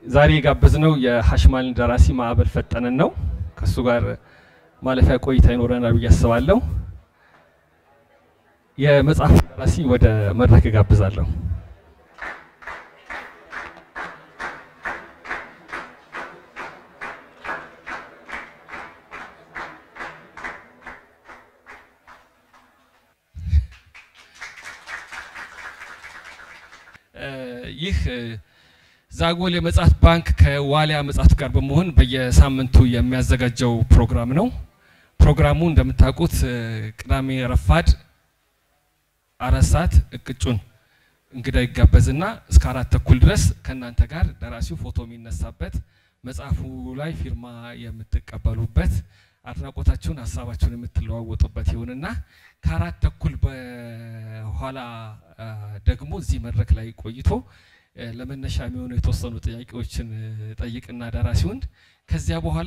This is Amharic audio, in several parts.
ዛሬ የጋበዝነው የሀሽማልን ደራሲ ማዕበል ፈጠነን ነው። ከእሱ ጋር ማለፊያ ቆይታ ይኖረናል ብዬ አስባለሁ። የመጽሐፍ ደራሲ ወደ መድረክ እጋብዛለሁ። ይህ ዛጎል የመጽሐፍት ባንክ ከዋሊያ መጽሐፍት ጋር በመሆን በየሳምንቱ የሚያዘጋጀው ፕሮግራም ነው። ፕሮግራሙ እንደምታውቁት ቅዳሜ ረፋድ አራት ሰዓት እቅጩን እንግዳ ይጋበዝና እስከ አራት ተኩል ድረስ ከእናንተ ጋር ደራሲው ፎቶ የሚነሳበት መጽሐፉ ላይ ፊርማ የምትቀበሉበት አድናቆታችሁን ሀሳባችሁን የምትለዋወጡበት ይሁንና ከአራት ተኩል በኋላ ደግሞ እዚህ መድረክ ላይ ቆይቶ ለመነሻ የሚሆኑ የተወሰኑ ጥያቄዎችን ጠይቅና ደራሲውን ከዚያ በኋላ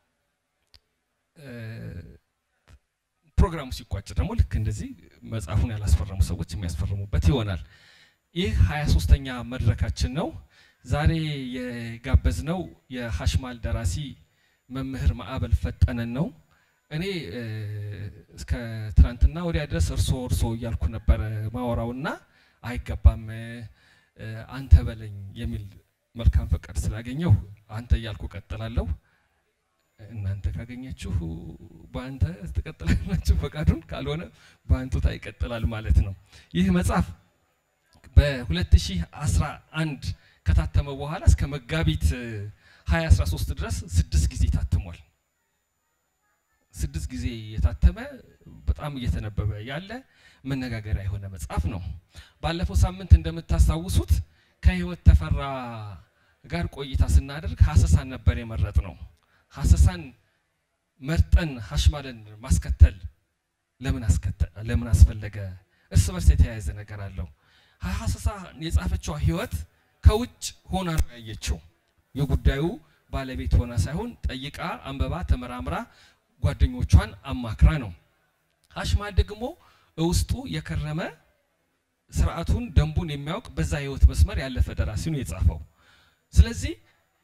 ፕሮግራሙ ሲቋጭ ደግሞ ልክ እንደዚህ መጽሐፉን ያላስፈረሙ ሰዎች የሚያስፈርሙበት ይሆናል። ይህ ሀያ ሶስተኛ መድረካችን ነው። ዛሬ የጋበዝነው የሀሽማል ደራሲ መምህር ማዕበል ፈጠነን ነው። እኔ እስከ ትናንትና ወዲያ ድረስ እርሶ እርሶ እያልኩ ነበረ ማወራውና አይገባም አንተ በለኝ የሚል መልካም ፈቃድ ስላገኘሁ አንተ እያልኩ ቀጥላለሁ። እናንተ ካገኛችሁ በአንተ ትቀጥላላችሁ፣ ፈቃዱን ካልሆነ በአንቱታ ይቀጥላል ማለት ነው። ይህ መጽሐፍ በ2011 ከታተመ በኋላ እስከ መጋቢት 2013 ድረስ ስድስት ጊዜ ታትሟል። ስድስት ጊዜ የታተመ በጣም እየተነበበ ያለ መነጋገሪያ የሆነ መጽሐፍ ነው። ባለፈው ሳምንት እንደምታስታውሱት ከህይወት ተፈራ ጋር ቆይታ ስናደርግ ሀሰሳን ነበር የመረጥ ነው። ሀሰሳን መርጠን ሀሽማልን ማስከተል ለምን ለምን አስፈለገ? እርስ በርስ የተያያዘ ነገር አለው። ሀሰሳ የጻፈችው ህይወት ከውጭ ሆና ነው ያየችው። የጉዳዩ ባለቤት ሆና ሳይሆን ጠይቃ፣ አንበባ፣ ተመራምራ ጓደኞቿን አማክራ ነው። ሀሽማል ደግሞ ውስጡ የከረመ ስርዓቱን ደንቡን የሚያውቅ በዛ ህይወት መስመር ያለፈ ደራሲ ነው የጻፈው። ስለዚህ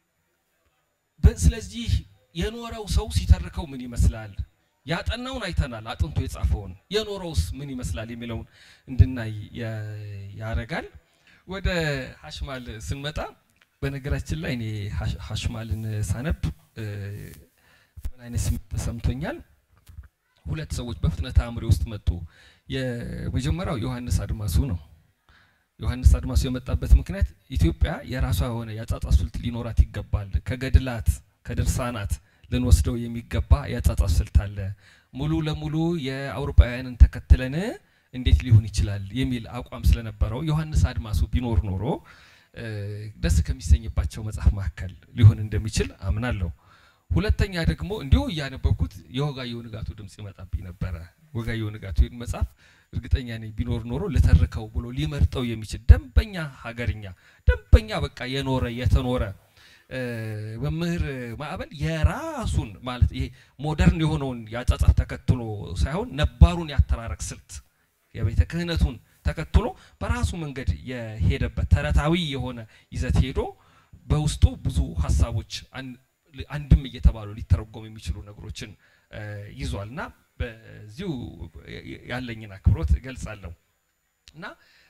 ስለዚህ የኖረው ሰው ሲተርከው ምን ይመስላል? ያጠናውን አይተናል፣ አጥንቶ የጻፈውን የኖረውስ ምን ይመስላል የሚለውን እንድናይ ያረጋል። ወደ ሀሽማል ስንመጣ በነገራችን ላይ እኔ ሀሽማልን ሳነብ ምን አይነት ስሜት ተሰምቶኛል? ሁለት ሰዎች በፍጥነት አእምሮ ውስጥ መጡ። የመጀመሪያው ዮሐንስ አድማሱ ነው። ዮሐንስ አድማሱ የመጣበት ምክንያት ኢትዮጵያ የራሷ የሆነ የአጻጻፍ ስልት ሊኖራት ይገባል። ከገድላት ከድርሳናት ልንወስደው የሚገባ የአጻጻፍ ስልት አለ። ሙሉ ለሙሉ የአውሮፓውያንን ተከትለን እንዴት ሊሆን ይችላል የሚል አቋም ስለነበረው ዮሐንስ አድማሱ ቢኖር ኖሮ ደስ ከሚሰኝባቸው መጽሐፍ መካከል ሊሆን እንደሚችል አምናለሁ። ሁለተኛ ደግሞ እንዲሁ እያነበብኩት የወጋየሁ ንጋቱ ድምፅ ይመጣብኝ ነበረ። ወጋየሁ ንጋቱ መጽሐፍ እርግጠኛ ነኝ ቢኖር ኖሮ ልተርከው ብሎ ሊመርጠው የሚችል ደንበኛ ሀገርኛ ደንበኛ በቃ የኖረ የተኖረ መምህር ማዕበል የራሱን ማለት ይሄ ሞደርን የሆነውን የአጻጻፍ ተከትሎ ሳይሆን ነባሩን ያተራረክ ስልት የቤተ ክህነቱን ተከትሎ በራሱ መንገድ የሄደበት ተረታዊ የሆነ ይዘት ሄዶ በውስጡ ብዙ ሀሳቦች አንድም እየተባሉ ሊተረጎም የሚችሉ ነገሮችን ይዟል እና በዚሁ ያለኝን አክብሮት እገልጻለሁ እና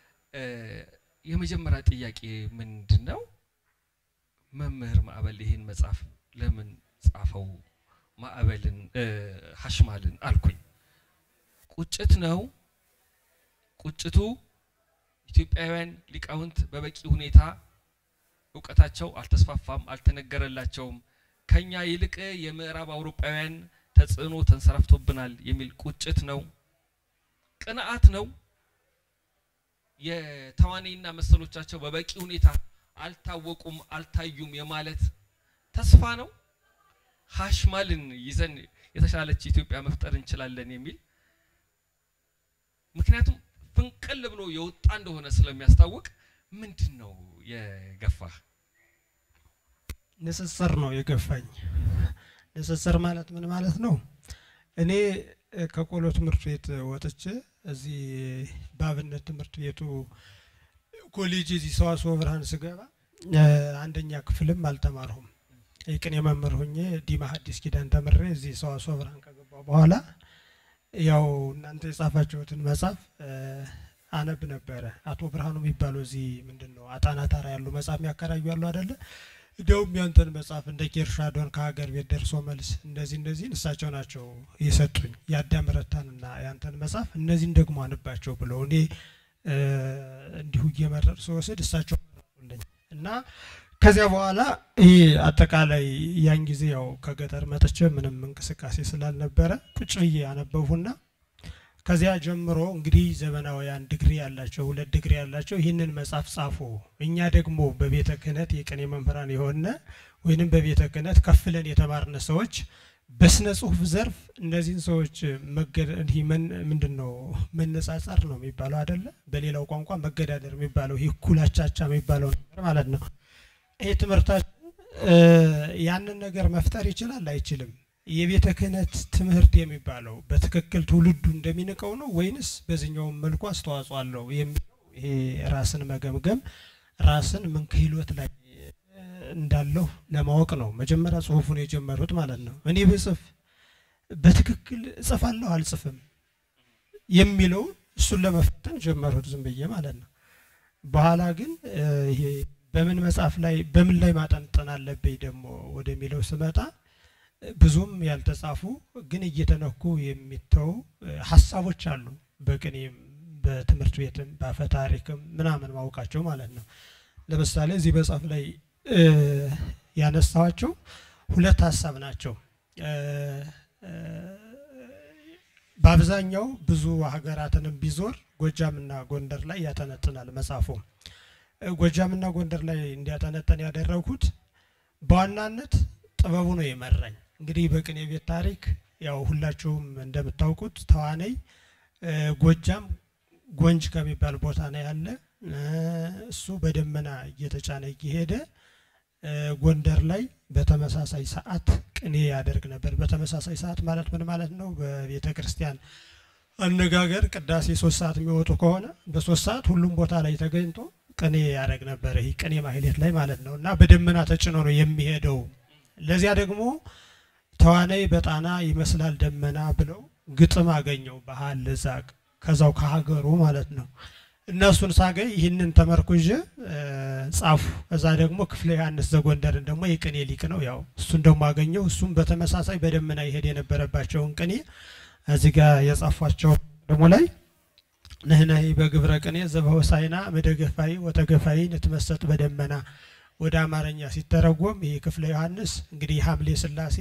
የመጀመሪያ ጥያቄ ምንድን ነው? መምህር ማዕበል ይህን መጽሐፍ ለምን ጻፈው? ማዕበልን ሀሽማልን አልኩኝ። ቁጭት ነው። ቁጭቱ ኢትዮጵያውያን ሊቃውንት በበቂ ሁኔታ እውቀታቸው አልተስፋፋም፣ አልተነገረላቸውም። ከኛ ይልቅ የምዕራብ አውሮፓውያን ተጽዕኖ ተንሰራፍቶብናል የሚል ቁጭት ነው። ቅንዓት ነው። የተዋኔና መሰሎቻቸው በበቂ ሁኔታ አልታወቁም፣ አልታዩም የማለት ተስፋ ነው። ሀሽማልን ይዘን የተሻለች ኢትዮጵያ መፍጠር እንችላለን የሚል ምክንያቱም ፍንቅል ብሎ የወጣ እንደሆነ ስለሚያስታውቅ ምንድን ነው የገፋ? ንጽጽር ነው የገፋኝ። ንጽጽር ማለት ምን ማለት ነው? እኔ ከቆሎ ትምህርት ቤት ወጥቼ እዚህ በአብነት ትምህርት ቤቱ ኮሌጅ እዚህ ሰዋስወ ብርሃን ስገባ አንደኛ ክፍልም አልተማርሁም። የቅኔ መምህር ሁኜ ዲማ ሐዲስ ኪዳን ተምሬ እዚህ ሰዋስወ ብርሃን ከገባሁ በኋላ ያው እናንተ የጻፋችሁትን መጽሐፍ አነብ ነበረ። አቶ ብርሃኑ የሚባሉ እዚህ ምንድን ነው አጣና ታራ ያሉ መጽሐፍ የሚያከራዩ ያሉ አደለ? እንዲያውም ያንተን መጽሐፍ እንደ ኬርሻዶን ከሀገር ቤት ደርሶ መልስ እንደዚህ እንደዚህን እሳቸው ናቸው የሰጡኝ የአዳም ረታንና ያንተን መጽሐፍ እነዚህን ደግሞ አንባቸው ብለው እኔ እንዲሁ እየመረጥ ስወስድ እሳቸው መረጡልኝ እና ከዚያ በኋላ ይህ አጠቃላይ ያን ጊዜ ያው ከገጠር መጥቼ ምንም እንቅስቃሴ ስላልነበረ ቁጭ ብዬ አነበብሁና ከዚያ ጀምሮ እንግዲህ ዘመናውያን ዲግሪ ያላቸው ሁለት ዲግሪ ያላቸው ይህንን መጽሐፍ ጻፉ። እኛ ደግሞ በቤተ ክህነት የቅኔ መምህራን የሆነ ወይንም በቤተ ክህነት ከፍለን የተማርነ ሰዎች በስነ ጽሁፍ ዘርፍ እነዚህን ሰዎች ምንድን ነው መነጻጸር ነው የሚባለው አይደለ? በሌላው ቋንቋ መገዳደር የሚባለው ይህ ኩላቻቻ የሚባለው ነገር ማለት ነው። ይህ ትምህርታችን ያንን ነገር መፍጠር ይችላል አይችልም? የቤተ ክህነት ትምህርት የሚባለው በትክክል ትውልዱ እንደሚንቀው ነው ወይንስ በዚህኛውም መልኩ አስተዋጽኦ አለው የሚለው ይሄ ራስን መገምገም ራስን ምን ክህሎት ላይ እንዳለሁ ለማወቅ ነው መጀመሪያ ጽሁፉን የጀመሩት ማለት ነው። እኔ ብጽፍ በትክክል እጽፋለሁ አልጽፍም የሚለውን እሱን ለመፈተን ጀመሩት ዝም ብዬ ማለት ነው። በኋላ ግን ይሄ በምን መጽሐፍ ላይ በምን ላይ ማጠንጠን አለብኝ ደግሞ ወደሚለው ስመጣ ብዙም ያልተጻፉ ግን እየተነኩ የሚተው ሀሳቦች አሉ። በቅኔም በትምህርት ቤትም በአፈ ታሪክም ምናምን ማውቃቸው ማለት ነው። ለምሳሌ እዚህ መጽሐፍ ላይ ያነሳዋቸው ሁለት ሀሳብ ናቸው። በአብዛኛው ብዙ ሀገራትንም ቢዞር ጎጃምና ጎንደር ላይ ያጠነጥናል መጽሐፉ። ጎጃምና ጎንደር ላይ እንዲያጠነጠን ያደረጉት በዋናነት ጥበቡ ነው የመራኝ። እንግዲህ በቅኔ ቤት ታሪክ ያው ሁላችሁም እንደምታውቁት ተዋነይ ጎጃም ጎንጅ ከሚባል ቦታ ነው ያለ። እሱ በደመና እየተጫነ እየሄደ ጎንደር ላይ በተመሳሳይ ሰዓት ቅኔ ያደርግ ነበር። በተመሳሳይ ሰዓት ማለት ምን ማለት ነው? በቤተ ክርስቲያን አነጋገር ቅዳሴ ሶስት ሰዓት የሚወጡ ከሆነ በሶስት ሰዓት ሁሉም ቦታ ላይ ተገኝቶ ቅኔ ያደርግ ነበር። ይህ ቅኔ ማህሌት ላይ ማለት ነው እና በደመና ተጭኖ ነው የሚሄደው። ለዚያ ደግሞ ተዋናይ በጣና ይመስላል ደመና ብለው ግጥም አገኘው ባህል ዛቅ ከዛው ከሀገሩ ማለት ነው። እነሱን ሳገኝ ይህንን ተመርኩዤ ጻፉ። እዛ ደግሞ ክፍለ ዮሐንስ ዘጎንደርን ደግሞ የቅኔ ሊቅ ነው። ያው እሱን ደግሞ አገኘው። እሱም በተመሳሳይ በደመና ይሄድ የነበረባቸውን ቅኔ እዚህ ጋር የጻፏቸው ደግሞ ላይ ንህነሂ በግብረ ቅኔ ዘበሆሳይና መደገፋይ ወተገፋይ ንትመሰጥ በደመና ወደ አማርኛ ሲተረጎም ይህ ክፍለ ዮሐንስ እንግዲህ ሐምሌ ሥላሴ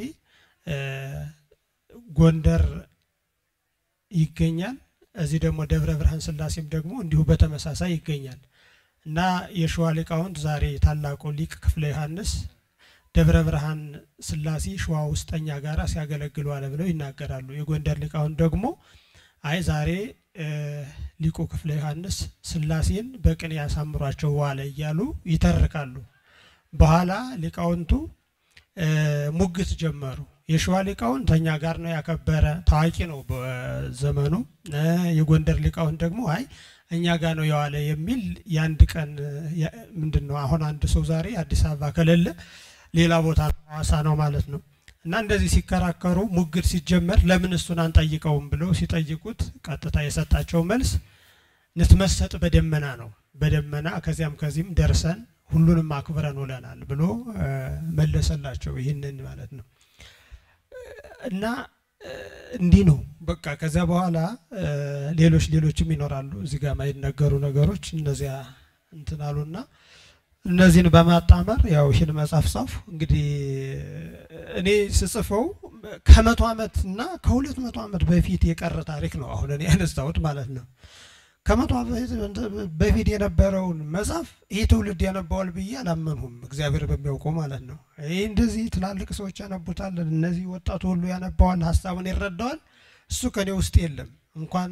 ጎንደር ይገኛል። እዚህ ደግሞ ደብረ ብርሃን ሥላሴም ደግሞ እንዲሁ በተመሳሳይ ይገኛል እና የሸዋ ሊቃውንት ዛሬ ታላቁ ሊቅ ክፍለ ዮሐንስ ደብረ ብርሃን ሥላሴ ሸዋ ውስጠኛ ጋራ ሲያገለግሉ አለ ብለው ይናገራሉ። የጎንደር ሊቃውንት ደግሞ አይ ዛሬ ሊቁ ክፍለ ዮሐንስ ሥላሴን በቅኔ ያሳምሯቸው ዋለ እያሉ ይተርካሉ። በኋላ ሊቃውንቱ ሙግት ጀመሩ። የሸዋ ሊቃውንት እኛ ጋር ነው ያከበረ ታዋቂ ነው በዘመኑ። የጎንደር ሊቃውንት ደግሞ አይ እኛ ጋር ነው የዋለ የሚል የአንድ ቀን ምንድን ነው አሁን አንድ ሰው ዛሬ አዲስ አበባ ከሌለ ሌላ ቦታ ሐዋሳ ነው ማለት ነው። እና እንደዚህ ሲከራከሩ ሙግት ሲጀመር ለምን እሱን አንጠይቀውም ብለው ሲጠይቁት ቀጥታ የሰጣቸው መልስ ንትመሰጥ በደመና ነው። በደመና ከዚያም ከዚህም ደርሰን ሁሉንም አክብረን ውለናል ብሎ መለሰላቸው። ይህንን ማለት ነው እና እንዲህ ነው በቃ። ከዚያ በኋላ ሌሎች ሌሎችም ይኖራሉ እዚህ ጋር ማይነገሩ ነገሮች እነዚያ እንትን አሉና እነዚህን በማጣመር ያው ይህን መጽሐፍ ጻፉ። እንግዲህ እኔ ስጽፈው ከመቶ ዓመት እና ከሁለት መቶ ዓመት በፊት የቀረ ታሪክ ነው አሁን እኔ ያነሳሁት ማለት ነው። ከመቶ ዓመት በፊት የነበረውን መጽሐፍ ይህ ትውልድ ያነባዋል ብዬ አላመንሁም። እግዚአብሔር በሚያውቀው ማለት ነው። ይህ እንደዚህ ትላልቅ ሰዎች ያነቡታል፣ እነዚህ ወጣቱ ሁሉ ያነባዋል፣ ሀሳቡን ይረዳዋል። እሱ ከኔ ውስጥ የለም እንኳን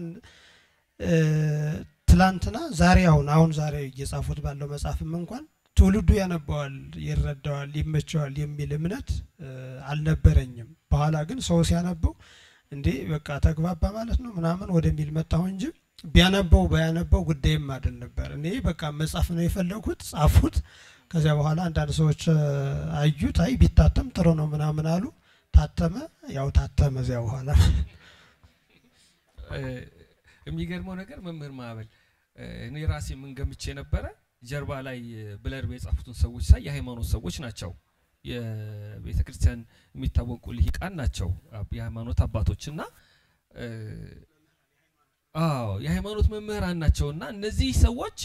ትላንትና ዛሬ አሁን አሁን ዛሬ እየጻፉት ባለው መጽሐፍም እንኳን ትውልዱ ያነባዋል፣ ይረዳዋል፣ ይመቸዋል የሚል እምነት አልነበረኝም። በኋላ ግን ሰው ሲያነበው እንዴ በቃ ተግባባ ማለት ነው ምናምን ወደሚል መጣሁ እንጂ ቢያነበው ባያነበው ጉዳይም አይደል ነበር። እኔ በቃ መጻፍ ነው የፈለጉት፣ ጻፉት። ከዚያ በኋላ አንዳንድ ሰዎች አዩት፣ አይ ቢታተም ጥሩ ነው ምናምን አሉ። ታተመ፣ ያው ታተመ። እዚያ በኋላ የሚገርመው ነገር መምህር ማዕበል እኔ ራሴ ምን ገምቼ ነበረ፣ ጀርባ ላይ ብለር የጻፉትን ሰዎች ሳይ የሃይማኖት ሰዎች ናቸው። የቤተ ክርስቲያን የሚታወቁ ልሂቃን ናቸው፣ የሃይማኖት አባቶች እና አዎ የሃይማኖት መምህራን ናቸው እና እነዚህ ሰዎች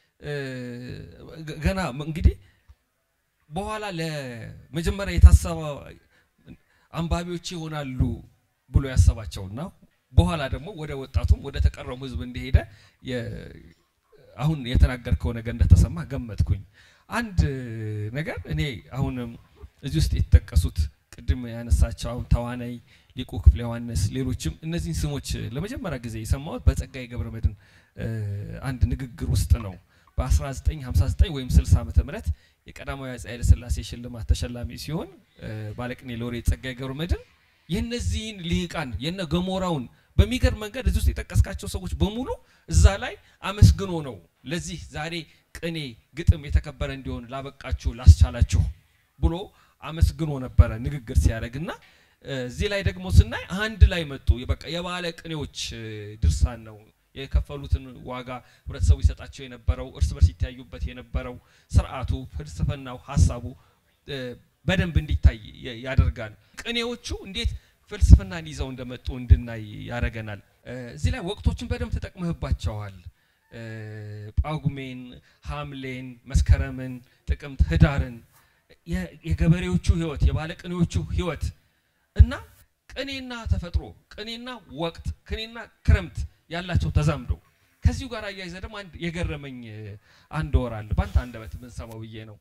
ገና እንግዲህ በኋላ ለመጀመሪያ የታሰበ አንባቢዎች ይሆናሉ ብሎ ያሰባቸውና በኋላ ደግሞ ወደ ወጣቱም ወደ ተቀረሙ ሕዝብ እንደሄደ አሁን የተናገርከው ነገር እንደተሰማ ገመትኩኝ። አንድ ነገር እኔ አሁንም እዚህ ውስጥ የተጠቀሱት ቅድም ያነሳቸው አሁን ተዋናይ ሊቁ ክፍለ ዮሐንስ፣ ሌሎችም እነዚህን ስሞች ለመጀመሪያ ጊዜ የሰማሁት በጸጋዬ ገብረ መድኅን አንድ ንግግር ውስጥ ነው። በ1959 ወይም 60 ዓመተ ምህረት የቀዳማዊ አፄ ኃይለ ሥላሴ ሽልማት ተሸላሚ ሲሆን ባለቅኔ ሎሬት ጸጋዬ ገብረ መድኅን የእነዚህን ልሂቃን የነ ገሞራውን በሚገርም መንገድ እዚህ ውስጥ የጠቀስካቸው ሰዎች በሙሉ እዛ ላይ አመስግኖ ነው ለዚህ ዛሬ ቅኔ ግጥም የተከበረ እንዲሆን ላበቃችሁ ላስቻላችሁ ብሎ አመስግኖ ነበረ ንግግር ሲያደርግ እና እዚህ ላይ ደግሞ ስናይ አንድ ላይ መጡ። በቃ የባለ ቅኔዎች ድርሳን ነው የከፈሉትን ዋጋ ህብረተሰቡ ይሰጣቸው የነበረው እርስ በርስ ይተያዩበት የነበረው ስርዓቱ፣ ፍልስፍናው፣ ሀሳቡ በደንብ እንዲታይ ያደርጋል። ቅኔዎቹ እንዴት ፍልስፍናን ይዘው እንደመጡ እንድናይ ያደርገናል። እዚህ ላይ ወቅቶችን በደንብ ተጠቅመህባቸዋል። ጳጉሜን፣ ሐምሌን፣ መስከረምን፣ ጥቅምት፣ ህዳርን የገበሬዎቹ ህይወት የባለቅኔዎቹ ህይወት እና ቅኔና ተፈጥሮ ቅኔና ወቅት ቅኔና ክረምት ያላቸው ተዛምዶ ከዚሁ ጋር አያይዘ ደግሞ አንድ የገረመኝ አንድ ወር አለ በአንተ አንደበት ብንሰማው ብዬ ነው።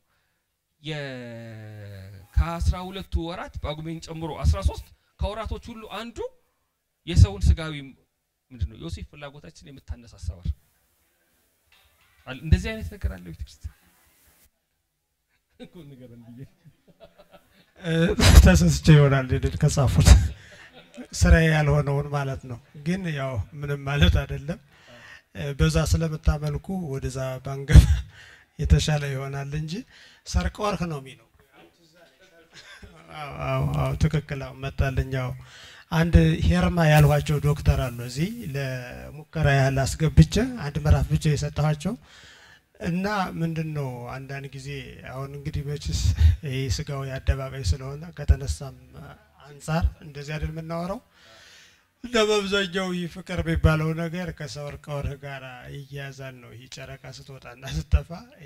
ከአስራ ሁለቱ ወራት ጳጉሜን ጨምሮ አስራ ሶስት ከወራቶች ሁሉ አንዱ የሰውን ስጋዊ ምንድን ነው ዮሴፍ ፍላጎታችን የምታነሳሳ ወር እንደዚህ አይነት ነገር አለ ቤተክርስቲያን ተሰስቼ ይሆናል ድል ከጻፉት ስራዬ ያልሆነውን ማለት ነው። ግን ያው ምንም ማለት አይደለም። በዛ ስለምታመልኩ ወደዛ ባንገባ የተሻለ ይሆናል እንጂ ሰርቀ ወርቅ ነው የሚለው። አዎ ትክክል መጣልኝ። ያው አንድ ሄርማ ያልኋቸው ዶክተር አሉ እዚህ ለሙከራ ያህል አስገብቼ አንድ ምዕራፍ ብቻ የሰጠኋቸው እና ምንድን ነው አንዳንድ ጊዜ አሁን እንግዲህ መችስ ይህ ስጋዊ አደባባይ ስለሆነ ከተነሳም አንጻር እንደዚህ አይደል የምናወራው። እና በአብዛኛው ይህ ፍቅር የሚባለው ነገር ከሰወርቅ ወርቅ ጋር ይያያዛል ነው። ይህ ጨረቃ ስትወጣና ስትጠፋ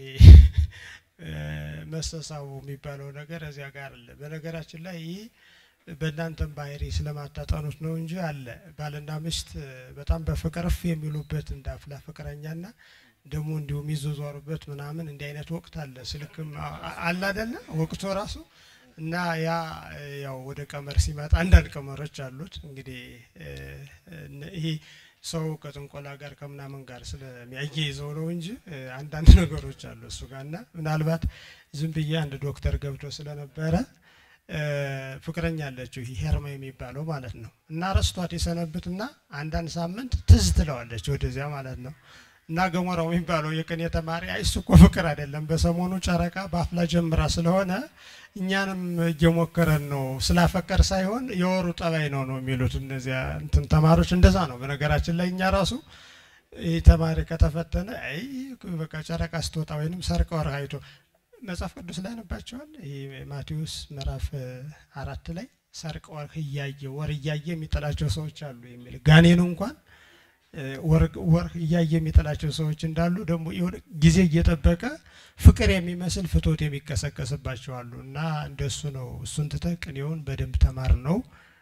መሰሳቡ የሚባለው ነገር እዚያ ጋር አለ። በነገራችን ላይ ይህ በእናንተም ባህሪ ስለማታጠኑት ነው እንጂ አለ። ባልና ሚስት በጣም በፍቅር እፍ የሚሉበት እንደ አፍላ ፍቅረኛና ደግሞ እንዲሁ የሚዟዟሩበት ምናምን እንዲህ አይነት ወቅት አለ። ስልክም አለ አይደለ ወቅቱ ራሱ እና ያ ያው ወደ ቀመር ሲመጣ አንዳንድ ቀመሮች አሉት። እንግዲህ ይሄ ሰው ከጥንቆላ ጋር ከምናምን ጋር ስለሚያያይዘው ነው እንጂ አንዳንድ ነገሮች አሉ እሱ ጋር እና ምናልባት ዝም ብዬ አንድ ዶክተር ገብቶ ስለነበረ ፍቅረኛ አለችው ይሄ ሄርማ የሚባለው ማለት ነው እና ረስቷት የሰነብትና አንዳንድ ሳምንት ትዝ ትለዋለች ወደዚያ ማለት ነው እና ገሞራው የሚባለው የቅኔ ተማሪ አይ እሱ እኮ ፍቅር አይደለም፣ በሰሞኑ ጨረቃ በአፍላ ጀምራ ስለሆነ እኛንም እየሞከረን ነው ስላፈቀር ሳይሆን የወሩ ጠባይ ነው ነው የሚሉት እነዚያ እንትን ተማሪዎች። እንደዛ ነው በነገራችን ላይ እኛ ራሱ ይህ ተማሪ ከተፈተነ አይ በቃ ጨረቃ ስትወጣ ወይንም ሰርቀ ወርቅ አይቶ መጽሐፍ ቅዱስ ላይ ያነባቸዋል። ይህ ማቴዎስ ምዕራፍ አራት ላይ ሰርቀ ወርቅ እያየ ወር እያየ የሚጠላቸው ሰዎች አሉ የሚል ጋኔኑ እንኳን ወር እያየ የሚጥላቸው ሰዎች እንዳሉ ደግሞ የሆነ ጊዜ እየጠበቀ ፍቅር የሚመስል ፍቶት የሚቀሰቀስባቸው አሉ እና እንደሱ ነው። እሱን ትተህ ቅኔውን በደንብ ተማር ነው።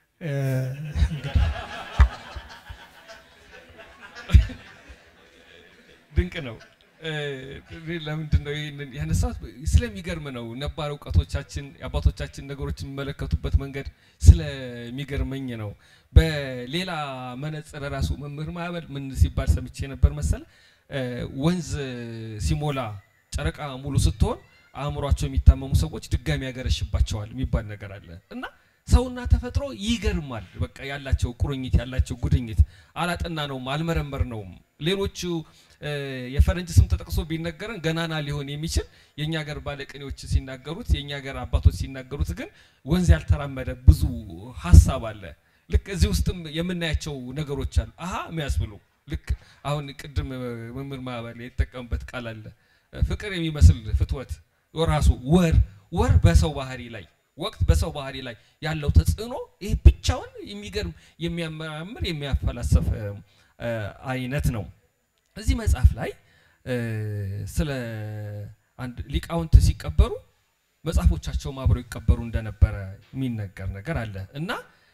ድንቅ ነው። ለምንድን ነው ይህንን ያነሳት? ስለሚገርም ነው። ነባር እውቀቶቻችን የአባቶቻችን ነገሮች የሚመለከቱበት መንገድ ስለሚገርመኝ ነው። በሌላ መነጽር ራሱ መምህር ማዕበል ምን ሲባል ሰምቼ ነበር መሰለ፣ ወንዝ ሲሞላ ጨረቃ ሙሉ ስትሆን አእምሯቸው የሚታመሙ ሰዎች ድጋሚ ያገረሽባቸዋል የሚባል ነገር አለ እና ሰውና ተፈጥሮ ይገርማል። በቃ ያላቸው ቁርኝት ያላቸው ጉድኝት አላጠና ነውም አልመረመር ነውም። ሌሎቹ የፈረንጅ ስም ተጠቅሶ ቢነገረን ገናና ሊሆን የሚችል የእኛ ሀገር ባለቅኔዎች ሲናገሩት የእኛ ሀገር አባቶች ሲናገሩት ግን ወንዝ ያልተራመደ ብዙ ሀሳብ አለ። ልክ እዚህ ውስጥም የምናያቸው ነገሮች አሉ አሀ የሚያስብሉ ልክ አሁን ቅድም መምህር ማዕበል የተጠቀሙበት ቃል አለ ፍቅር የሚመስል ፍትወት ራሱ ወር ወር በሰው ባህሪ ላይ ወቅት በሰው ባህሪ ላይ ያለው ተጽዕኖ ይህ ብቻውን የሚገርም የሚያመራምር የሚያፈላሰፍ አይነት ነው። እዚህ መጽሐፍ ላይ ስለ አንድ ሊቃውንት ሲቀበሩ መጽሐፎቻቸውም አብረው ይቀበሩ እንደነበረ የሚነገር ነገር አለ እና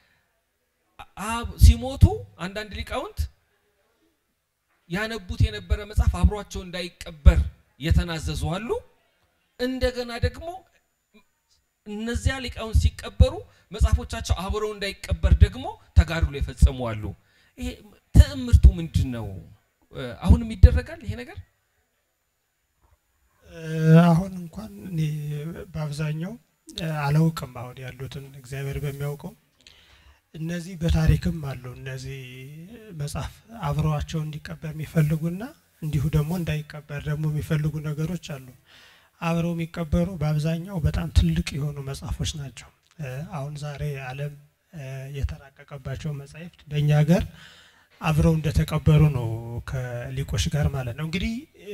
ሲሞቱ አንዳንድ ሊቃውንት ያነቡት የነበረ መጽሐፍ አብሯቸው እንዳይቀበር የተናዘዙ አሉ። እንደገና ደግሞ እነዚያ ሊቃውንት ሲቀበሩ መጽሐፎቻቸው አብረው እንዳይቀበር ደግሞ ተጋድሎ የፈጸሙ አሉ። ይሄ ትዕምርቱ ምንድን ነው? አሁንም ይደረጋል ይሄ ነገር? አሁን እንኳን እኔ በአብዛኛው አላውቅም። አሁን ያሉትን እግዚአብሔር በሚያውቀው እነዚህ በታሪክም አሉ። እነዚህ መጽሐፍ አብረዋቸው እንዲቀበር የሚፈልጉና እንዲሁ ደግሞ እንዳይቀበር ደግሞ የሚፈልጉ ነገሮች አሉ። አብረው የሚቀበሩ በአብዛኛው በጣም ትልቅ የሆኑ መጽሐፎች ናቸው። አሁን ዛሬ ዓለም የተራቀቀባቸው መጻሕፍት በእኛ ሀገር አብረው እንደተቀበሩ ነው ከሊቆች ጋር ማለት ነው። እንግዲህ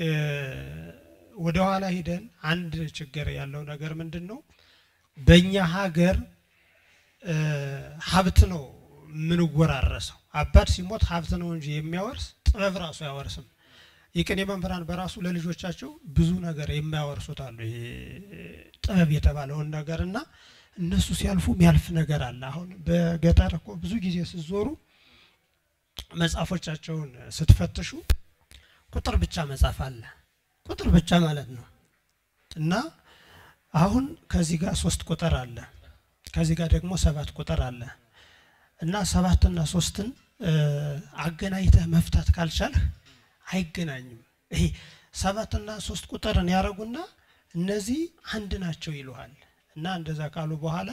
ወደ ኋላ ሂደን አንድ ችግር ያለው ነገር ምንድን ነው? በእኛ ሀገር ሀብት ነው የምንወራረሰው። አባት ሲሞት ሀብት ነው እንጂ የሚያወርስ ጥበብ ራሱ አያወርስም። የቅኔ መምህራን በራሱ ለልጆቻቸው ብዙ ነገር የማያወርሱት አሉ። ይሄ ጥበብ የተባለውን ነገር እና እነሱ ሲያልፉ የሚያልፍ ነገር አለ። አሁን በገጠር እኮ ብዙ ጊዜ ስትዞሩ መጽሐፎቻቸውን ስትፈትሹ ቁጥር ብቻ መጽሐፍ አለ። ቁጥር ብቻ ማለት ነው እና አሁን ከዚህ ጋር ሶስት ቁጥር አለ፣ ከዚህ ጋር ደግሞ ሰባት ቁጥር አለ እና ሰባትና ሶስትን አገናኝተህ መፍታት ካልቻልህ አይገናኝም። ይሄ ሰባትና ሶስት ቁጥርን ያደረጉና እነዚህ አንድ ናቸው ይሉሃል። እና እንደዛ ካሉ በኋላ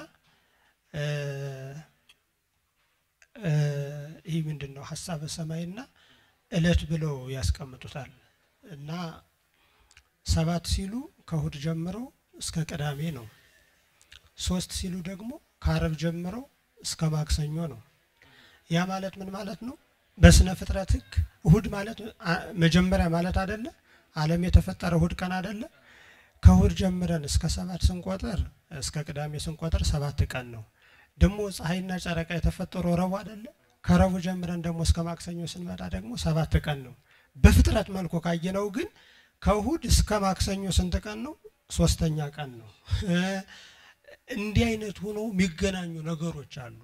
ይህ ምንድን ነው ሀሳበ ሰማይና እለት ብለው ያስቀምጡታል። እና ሰባት ሲሉ ከእሁድ ጀምረው እስከ ቅዳሜ ነው። ሶስት ሲሉ ደግሞ ከአረብ ጀምረው እስከ ማክሰኞ ነው። ያ ማለት ምን ማለት ነው? በስነ ፍጥረት ሕግ እሁድ ማለት መጀመሪያ ማለት አይደለ? ዓለም የተፈጠረ እሁድ ቀን አይደለ? ከእሁድ ጀምረን እስከ ሰባት ስንቆጥር እስከ ቅዳሜ ስንቆጥር ሰባት ቀን ነው። ደግሞ ፀሐይና ጨረቃ የተፈጠሩ ረቡዕ አይደለ? ከረቡዕ ጀምረን ደግሞ እስከ ማክሰኞ ስንመጣ ደግሞ ሰባት ቀን ነው። በፍጥረት መልኩ ካየነው ግን ከእሁድ እስከ ማክሰኞ ስንት ቀን ነው? ሶስተኛ ቀን ነው። እንዲህ አይነት ሆኖ የሚገናኙ ነገሮች አሉ።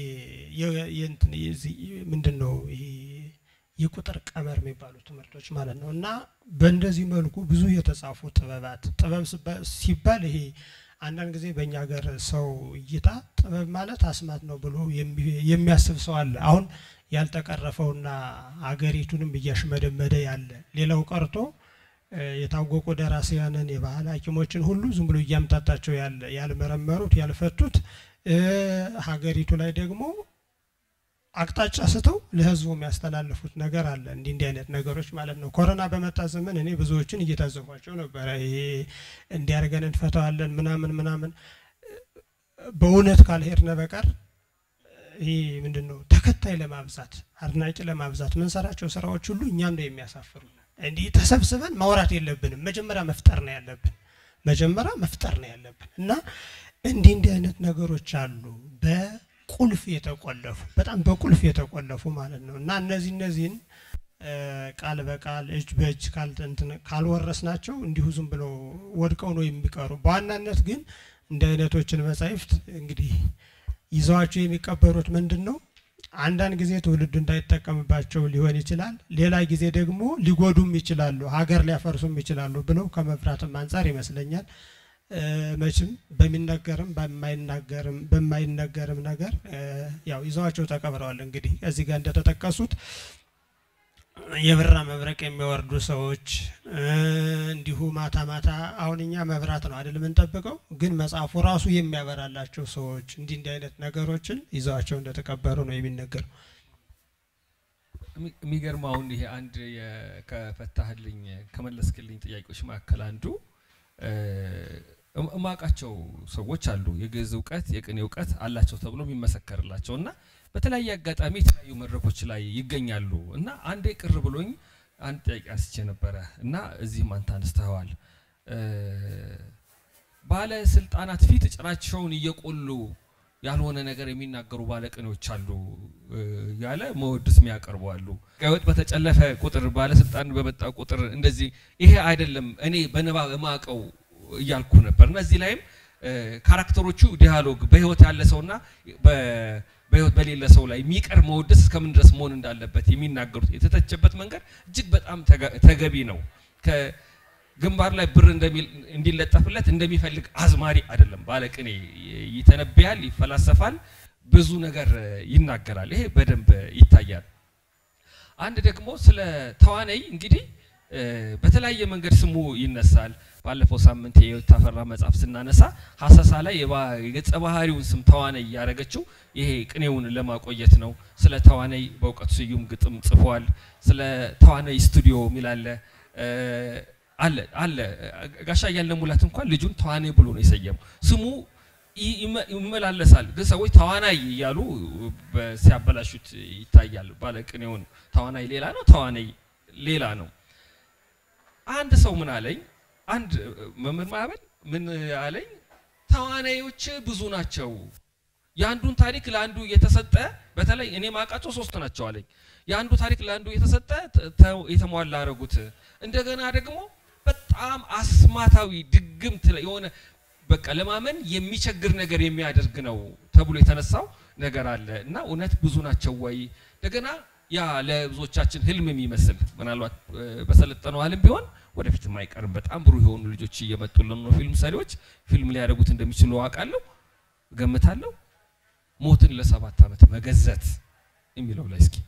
ምንድን ነው የቁጥር ቀመር የሚባሉ ትምህርቶች ማለት ነው። እና በእንደዚህ መልኩ ብዙ የተጻፉ ጥበባት ጥበብ ሲባል ይሄ አንዳንድ ጊዜ በእኛ ሀገር ሰው እይታ ጥበብ ማለት አስማት ነው ብሎ የሚያስብ ሰው አለ። አሁን ያልተቀረፈውና አገሪቱንም እያሽመደመደ ያለ ሌላው ቀርቶ የታወቁ ደራሲያንን የባህል ሐኪሞችን ሁሉ ዝም ብሎ እያምታታቸው ያለ ያልመረመሩት ያልፈቱት ሀገሪቱ ላይ ደግሞ አቅጣጫ ስተው ለሕዝቡ የሚያስተላልፉት ነገር አለ። እንዲህ እንዲህ አይነት ነገሮች ማለት ነው። ኮሮና በመጣ ዘመን እኔ ብዙዎችን እየታዘቧቸው ነበረ። ይሄ እንዲያርገን እንፈተዋለን ምናምን ምናምን በእውነት ካልሄድነ በቀር ይህ ምንድን ነው ተከታይ ለማብዛት አድናቂ ለማብዛት ምንሰራቸው ስራዎች ሁሉ እኛም ነው የሚያሳፍሩ። እንዲህ ተሰብስበን ማውራት የለብንም። መጀመሪያ መፍጠር ነው ያለብን። መጀመሪያ መፍጠር ነው ያለብን እና እንዲህ እንዲህ አይነት ነገሮች አሉ በቁልፍ የተቆለፉ በጣም በቁልፍ የተቆለፉ ማለት ነው እና እነዚህ እነዚህን ቃል በቃል እጅ በእጅ ካልወረስ ናቸው እንዲሁ ዝም ብለው ወድቀው ነው የሚቀሩ። በዋናነት ግን እንዲህ አይነቶችን መጻሕፍት እንግዲህ ይዘዋቸው የሚቀበሩት ምንድን ነው? አንዳንድ ጊዜ ትውልዱ እንዳይጠቀምባቸው ሊሆን ይችላል። ሌላ ጊዜ ደግሞ ሊጎዱም ይችላሉ፣ ሀገር ሊያፈርሱም ይችላሉ ብለው ከመፍራትም አንጻር ይመስለኛል። መቼም በሚነገርም በማይናገርም በማይነገርም ነገር ያው ይዘዋቸው ተቀብረዋል። እንግዲህ እዚህ ጋር እንደተጠቀሱት የብራ መብረቅ የሚወርዱ ሰዎች እንዲሁ ማታ ማታ አሁን እኛ መብራት ነው አይደል የምንጠብቀው፣ ግን መጽሐፉ ራሱ የሚያበራላቸው ሰዎች እንዲህ እንዲህ አይነት ነገሮችን ይዘዋቸው እንደተቀበሩ ነው የሚነገረው። የሚገርመው አሁን ይሄ አንድ ከፈታህልኝ ከመለስክልኝ ጥያቄዎች መካከል አንዱ እማቃቸው ሰዎች አሉ የግዕዝ እውቀት የቅኔ እውቀት አላቸው ተብሎ የሚመሰከርላቸው እና በተለያየ አጋጣሚ የተለያዩ መድረኮች ላይ ይገኛሉ እና አንዴ ቅር ብሎኝ አንድ ጥያቄ አንስቼ ነበረ እና እዚህም አንተ አንስተኸዋል። ባለስልጣናት ፊት ጭራቸውን እየቆሉ ያልሆነ ነገር የሚናገሩ ባለቅኔዎች አሉ ያለ መወድስ የሚያቀርቡ አሉ። ቀወጥ በተጨለፈ ቁጥር ባለስልጣን በመጣ ቁጥር እንደዚህ ይሄ አይደለም እኔ በንባብ እማቀው እያልኩ ነበር። እነዚህ ላይም ካራክተሮቹ ዲያሎግ በህይወት ያለ ሰውና በህይወት በሌለ ሰው ላይ የሚቀር መወደስ እስከምን ድረስ መሆን እንዳለበት የሚናገሩት የተተቸበት መንገድ እጅግ በጣም ተገቢ ነው። ከግንባር ላይ ብር እንዲለጠፍለት እንደሚፈልግ አዝማሪ አይደለም። ባለቅኔ ይተነብያል፣ ይፈላሰፋል፣ ብዙ ነገር ይናገራል። ይሄ በደንብ ይታያል። አንድ ደግሞ ስለ ተዋነይ እንግዲህ በተለያየ መንገድ ስሙ ይነሳል። ባለፈው ሳምንት የህይወት ታፈራ መጽሐፍ ስናነሳ ሀሰሳ ላይ የገጸ ባህሪውን ስም ተዋነይ እያደረገችው ይሄ ቅኔውን ለማቆየት ነው። ስለ ተዋነይ በእውቀቱ ስዩም ግጥም ጽፏል። ስለ ተዋነይ ስቱዲዮ የሚል አለ አለ አለ ጋሻ እያለ ሙላት እንኳን ልጁን ተዋነይ ብሎ ነው የሰየመው። ስሙ ይመላለሳል፣ ግን ሰዎች ተዋናይ እያሉ ሲያበላሹት ይታያል። ባለቅኔውን ተዋናይ ሌላ ነው፣ ተዋነይ ሌላ ነው። አንድ ሰው ምን አለኝ፣ አንድ መምህር ማዕበል ምን አለኝ፣ ተዋናዮች ብዙ ናቸው። የአንዱን ታሪክ ለአንዱ እየተሰጠ በተለይ እኔ ማውቃቸው ሶስት ናቸው አለኝ። የአንዱ ታሪክ ለአንዱ እየተሰጠ የተሟላ አረጉት። እንደገና ደግሞ በጣም አስማታዊ ድግምት የሆነ በቃ ለማመን የሚቸግር ነገር የሚያደርግ ነው ተብሎ የተነሳው ነገር አለ እና እውነት ብዙ ናቸው ወይ? እንደገና ያ ለብዙዎቻችን ህልም የሚመስል ምናልባት በሰለጠነው ዓለም ቢሆን ወደፊትም አይቀርም በጣም ብሩህ የሆኑ ልጆች እየመጡልን ነው። ፊልም ሰሪዎች ፊልም ሊያደርጉት እንደሚችሉ አውቃለሁ፣ እገምታለሁ። ሞትን ለሰባት ዓመት መገዘት የሚለው ላይ እስኪ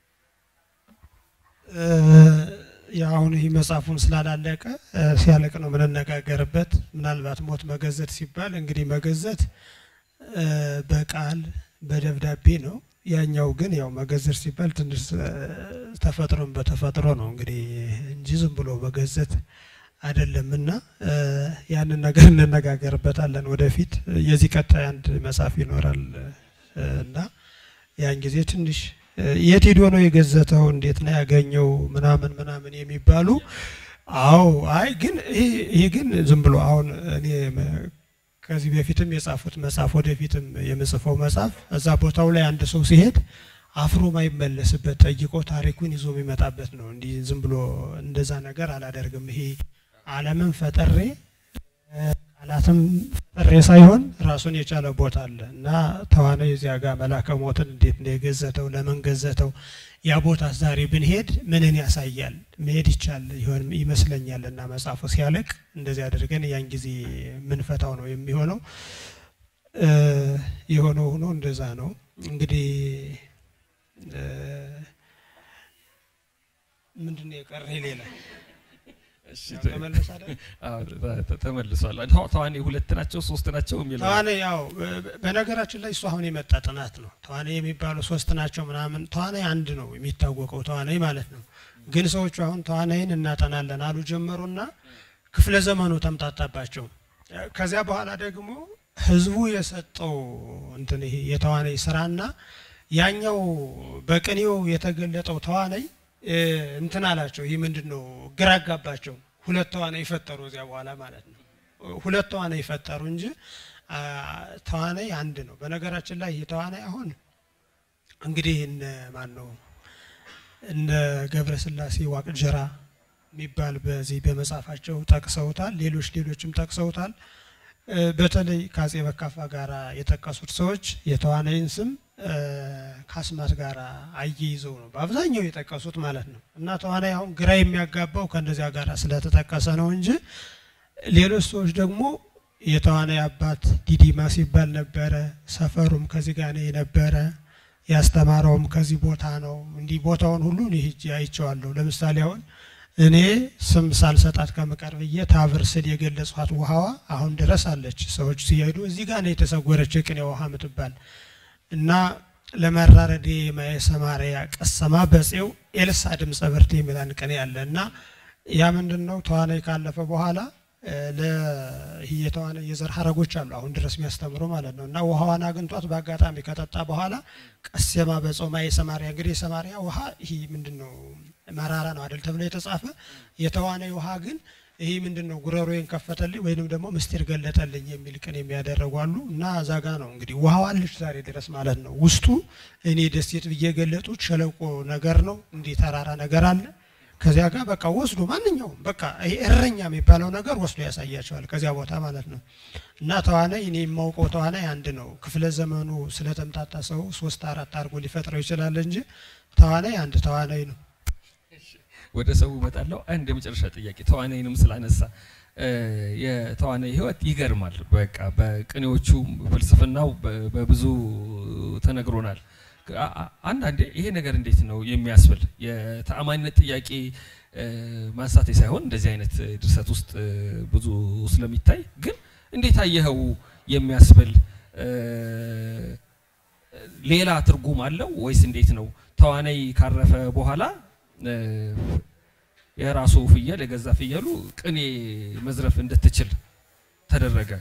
አሁን ይህ መጽሐፉን ስላላለቀ ሲያለቅ ነው የምንነጋገርበት። ምናልባት ሞት መገዘት ሲባል እንግዲህ መገዘት በቃል በደብዳቤ ነው። ያኛው ግን ያው መገዘት ሲባል ትንሽ ተፈጥሮን በተፈጥሮ ነው እንግዲህ እንጂ ዝም ብሎ መገዘት አይደለም። እና ያንን ነገር እንነጋገርበታለን ወደፊት። የዚህ ቀጣይ አንድ መጽሐፍ ይኖራል እና ያን ጊዜ ትንሽ የት ሄዶ ነው የገዘተው፣ እንዴት ነው ያገኘው፣ ምናምን ምናምን የሚባሉ አዎ። አይ ግን ይሄ ግን ዝም ብሎ አሁን እኔ ከዚህ በፊትም የጻፉት መጽሐፍ ወደፊትም የምጽፈው መጽሐፍ እዛ ቦታው ላይ አንድ ሰው ሲሄድ አፍሮ ማይመለስበት ጠይቆ ታሪኩን ይዞ የሚመጣበት ነው። እንዲህ ዝም ብሎ እንደዛ ነገር አላደርግም። ይሄ ዓለምን ፈጠሬ ቃላትም ፈጠሬ ሳይሆን ራሱን የቻለ ቦታ አለ እና ተዋናይ እዚያ ጋር መላከ ሞትን እንዴት ነው የገዘተው? ለምን ገዘተው? ያ ቦታ ዛሬ ብንሄድ ምንን ያሳያል? መሄድ ይቻል ይሆን ይመስለኛል። እና መጽሐፉ ሲያለቅ እንደዚህ አድርገን ያን ጊዜ ምንፈታው ነው የሚሆነው። የሆነው ሆኖ እንደዛ ነው እንግዲህ ምንድን ነው የቀረ ሌላ ተመልሷል። ተዋኔ ሁለት ናቸው ሶስት ናቸው የሚለው ተዋኔ ያው በነገራችን ላይ እሱ አሁን የመጣ ጥናት ነው። ተዋኔ የሚባሉ ሶስት ናቸው ምናምን፣ ተዋኔ አንድ ነው የሚታወቀው ተዋናይ ማለት ነው። ግን ሰዎቹ አሁን ተዋናይን እናጠናለን አሉ ጀመሩና ክፍለ ዘመኑ ተምታታባቸው። ከዚያ በኋላ ደግሞ ህዝቡ የሰጠው እንትን ይሄ የተዋናይ ስራና ያኛው በቅኔው የተገለጠው ተዋናይ እንትን አላቸው። ይህ ምንድን ነው ግራ አጋባቸው። ሁለት ተዋናይ ፈጠሩ እዚያ በኋላ ማለት ነው። ሁለት ተዋናይ ፈጠሩ እንጂ ተዋናይ አንድ ነው። በነገራችን ላይ ይህ ተዋናይ አሁን እንግዲህ እነ ማን ነው እነ ገብረ ስላሴ ዋቅጅራ የሚባል በዚህ በመጽሐፋቸው ጠቅሰውታል። ሌሎች ሌሎችም ጠቅሰውታል። በተለይ ከአጼ በካፋ ጋር የጠቀሱት ሰዎች የተዋናይን ስም ከአስማት ጋር አያይዘው ነው በአብዛኛው የጠቀሱት ማለት ነው። እና ተዋናይ አሁን ግራ የሚያጋባው ከእንደዚያ ጋር ስለተጠቀሰ ነው እንጂ ሌሎች ሰዎች ደግሞ የተዋናይ አባት ዲዲማ ሲባል ነበረ። ሰፈሩም ከዚህ ጋር ነው የነበረ። ያስተማረውም ከዚህ ቦታ ነው። እንዲህ ቦታውን ሁሉ እኔ ሄጄ አይቼዋለሁ። ለምሳሌ አሁን እኔ ስም ሳልሰጣት ከምቀር ብዬ ታብር ስል የገለጽኋት ውሃዋ አሁን ድረስ አለች። ሰዎች ሲሄዱ እዚህ ጋር ነው የተሰወረች የቅኔ ውሃ ምትባል እና ለመራረዴ ማየ ሰማርያ ቀሰማ በፄው ኤልሳ ድምፀ ብርት የሚላን ቅኔ አለ እና ያ ምንድን ነው ተዋናይ ካለፈ በኋላ ለተዋናይ የዘር ሀረጎች አሉ አሁን ድረስ የሚያስተምሩ ማለት ነው እና ውሃዋን አግኝቷት በአጋጣሚ ከጠጣ በኋላ ቀሰማ በፄው ማየ ሰማርያ እንግዲህ የሰማርያ ውሃ ይህ ምንድን ነው መራራ ነው አይደል ተብሎ የተጻፈ የተዋናይ ውሃ ግን ይህ ምንድን ነው ጉረሮዬን ከፈተልኝ ወይንም ደግሞ ምስጢር ገለጠልኝ የሚል ቅኔ የሚያደረጉ አሉ እና እዛ ጋ ነው እንግዲህ ውሃው አለች ዛሬ ድረስ ማለት ነው። ውስጡ እኔ ደሴት ብዬ የገለጡት ሸለቆ ነገር ነው፣ እንዲህ ተራራ ነገር አለ። ከዚያ ጋር በቃ ወስዶ ማንኛውም በቃ ይሄ እረኛ የሚባለው ነገር ወስዶ ያሳያቸዋል ከዚያ ቦታ ማለት ነው። እና ተዋናይ እኔ የማውቀው ተዋናይ አንድ ነው። ክፍለ ዘመኑ ስለተምታታ ሰው ሶስት አራት አድርጎ ሊፈጥረው ይችላል እንጂ ተዋናይ አንድ ተዋናይ ነው። ወደ ሰው እመጣለሁ። አንድ የመጨረሻ ጥያቄ ተዋናይንም ስላነሳ የተዋናይ ሕይወት ይገርማል። በቃ በቅኔዎቹ ፍልስፍናው በብዙ ተነግሮናል። አንዳንዴ ይሄ ነገር እንዴት ነው የሚያስብል የተአማኒነት ጥያቄ ማንሳቴ ሳይሆን እንደዚህ አይነት ድርሰት ውስጥ ብዙ ስለሚታይ ግን እንዴት አየኸው የሚያስብል ሌላ ትርጉም አለው ወይስ እንዴት ነው? ተዋናይ ካረፈ በኋላ የራሱ ፍየል የገዛ ፍየሉ ቅኔ መዝረፍ እንድትችል ተደረገ።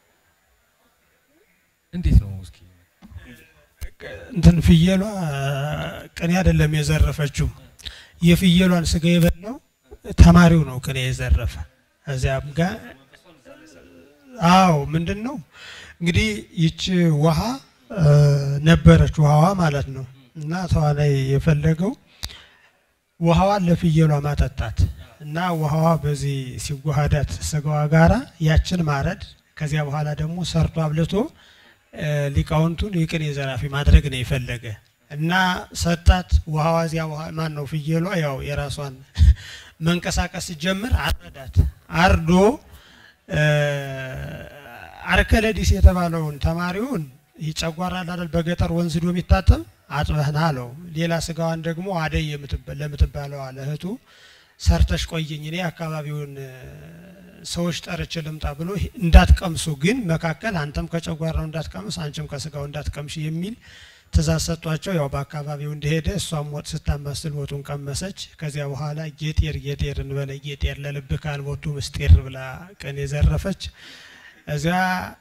እንዴት ነው እስኪ እንትን ፍየሏ ቅኔ አይደለም የዘረፈችው። የፍየሏን ስጋ የበላው ተማሪው ነው ቅኔ የዘረፈ። እዚያም ጋር አዎ፣ ምንድን ነው እንግዲህ ይቺ ውሃ ነበረች ውሃዋ ማለት ነው እና ተዋናይ የፈለገው ውሃዋን ለፍየሏ ማጠጣት እና ውሃዋ በዚህ ሲዋሃዳት ስጋዋ ጋራ ያችን ማረድ ከዚያ በኋላ ደግሞ ሰርቶ አብልቶ ሊቃውንቱን የቅኔ ዘራፊ ማድረግ ነው የፈለገ እና ሰጣት። ውሃዋ እዚያ ማን ነው ፍየሏ ያው የራሷን መንቀሳቀስ ጀምር አረዳት። አርዶ አርከለዲስ የተባለውን ተማሪውን ይጨጓራ አይደል በገጠር ወንዝ ዶ የሚታጠብ አጥበህና አለው። ሌላ ስጋዋን ደግሞ አደይ ለምትባለው አለ እህቱ ሰርተሽ ቆየኝ እኔ አካባቢውን ሰዎች ጠርቼ ልምጣ ብሎ እንዳትቀምሱ ግን መካከል አንተም ከጨጓራው እንዳትቀምስ አንቺም ከስጋው እንዳትቀምሽ የሚል ትእዛዝ ሰጧቸው። ያው በአካባቢው እንደሄደ እሷም ወጥ ስታማስል ወጡን ቀመሰች። ከዚያ በኋላ ጌጤር ጌጤር እንበለ ጌጤር ለልብህ ካልቦቱ ምስጢር ብላ ቀን የዘረፈች እዚያ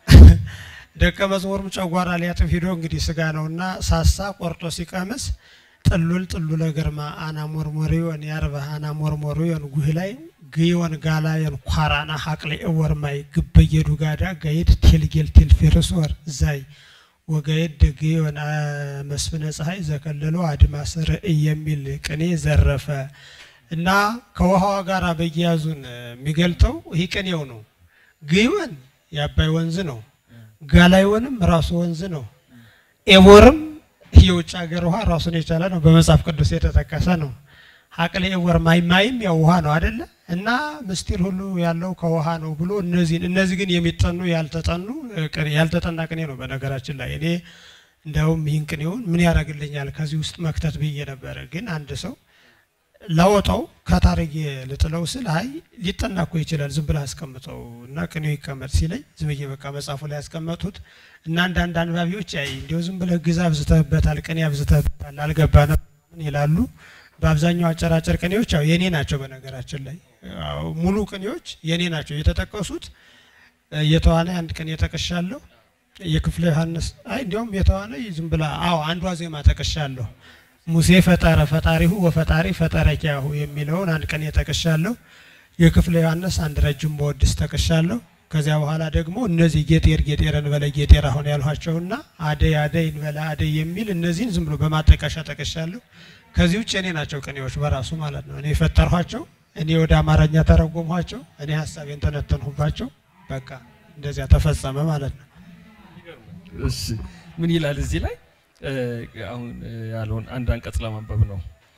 ደቀ መዝሙርም ጨጓራ ሊያጥፍ ሂዶ እንግዲህ ስጋ ነውና ሳሳ ቆርጦ ሲቀምስ ጥሉል ጥሉለ ግርማ አና ሞርሞሪዮን ያርበህ አና ሞርሞሪዮን ጉህ ላይ ግዮን ጋላየን ኳራና ሀቅሌ እወርማይ ግበየዱ ጋዳ ጋይድ ቴልጌል ቴልፌርስ ወር ዛይ ወጋይድ ግዮን መስፍነ ፀሐይ ዘከለሎ አድማስ ርእይ የሚል ቅኔ ዘረፈ እና ከውሃዋ ጋር በየያዙን የሚገልጠው ይህ ቅኔው ነው። ግዮን የአባይ ወንዝ ነው። ጋላዮንም ራሱ ወንዝ ነው። ኤቦርም የውጭ ሀገር ውሃ ራሱን የቻለ ነው። በመጽሐፍ ቅዱስ የተጠቀሰ ነው። ሀቅሌ ኤቦር ማይ ማይም ያው ውሃ ነው አይደለ? እና ምስጢር ሁሉ ያለው ከውሃ ነው ብሎ እነዚህን እነዚህ ግን የሚጠኑ ያልተጠኑ ያልተጠና ቅኔ ነው። በነገራችን ላይ እኔ እንዲያውም ይህን ቅኔውን ምን ያደርግልኛል ከዚህ ውስጥ መክተት ብዬ ነበረ። ግን አንድ ሰው ላወጣው ከታሪክ ልጥለው ስል አይ ሊጠና እኮ ይችላል ዝም ብለህ አስቀምጠው እና ቅኔው ይቀመጥ ሲለኝ ዝም ብዬ በቃ መጽሐፉ ላይ ያስቀመጡት እና አንዳንድ አንባቢዎች አይ እንዲሁ ዝም ብለህ ግዛ አብዝተህበታል፣ ቅኔ አብዝተህበታል፣ አልገባንም ይላሉ። በአብዛኛው አጨራጨር ቅኔዎች ያው የኔ ናቸው። በነገራችን ላይ ሙሉ ቅኔዎች የኔ ናቸው የተጠቀሱት። የተዋናይ አንድ ቅኔ ጠቅሻለሁ። የክፍለ ዮሐንስ አይ እንዲያውም የተዋናይ ዝም ብላ አዎ አንዷ ዜማ ጠቅሻለሁ። ሙሴ ፈጠረ ፈጣሪሁ ወፈጣሪ ፈጠረ ኪያሁ የሚለውን አንድ ቀን የጠቅሻለሁ። የክፍለ ዮሐንስ አንድ ረጅም በወድስ ጠቅሻለሁ። ከዚያ በኋላ ደግሞ እነዚህ ጌጤር ጌጤር እንበለ ጌጤር አሁን ያልኋቸውና አደይ አደይ እንበለ አደይ የሚል እነዚህን ዝም ብሎ በማጠቀሻ ጠቅሻለሁ። ከዚህ ውጭ እኔ ናቸው ቅኔዎች በራሱ ማለት ነው። እኔ የፈጠርኋቸው፣ እኔ ወደ አማርኛ ተረጎምኋቸው፣ እኔ ሀሳቤን ተነተንሁባቸው። በቃ እንደዚያ ተፈጸመ ማለት ነው። እሺ ምን ይላል እዚህ ላይ አሁን ያለውን አንድ አንቀጽ ለማንበብ ነው።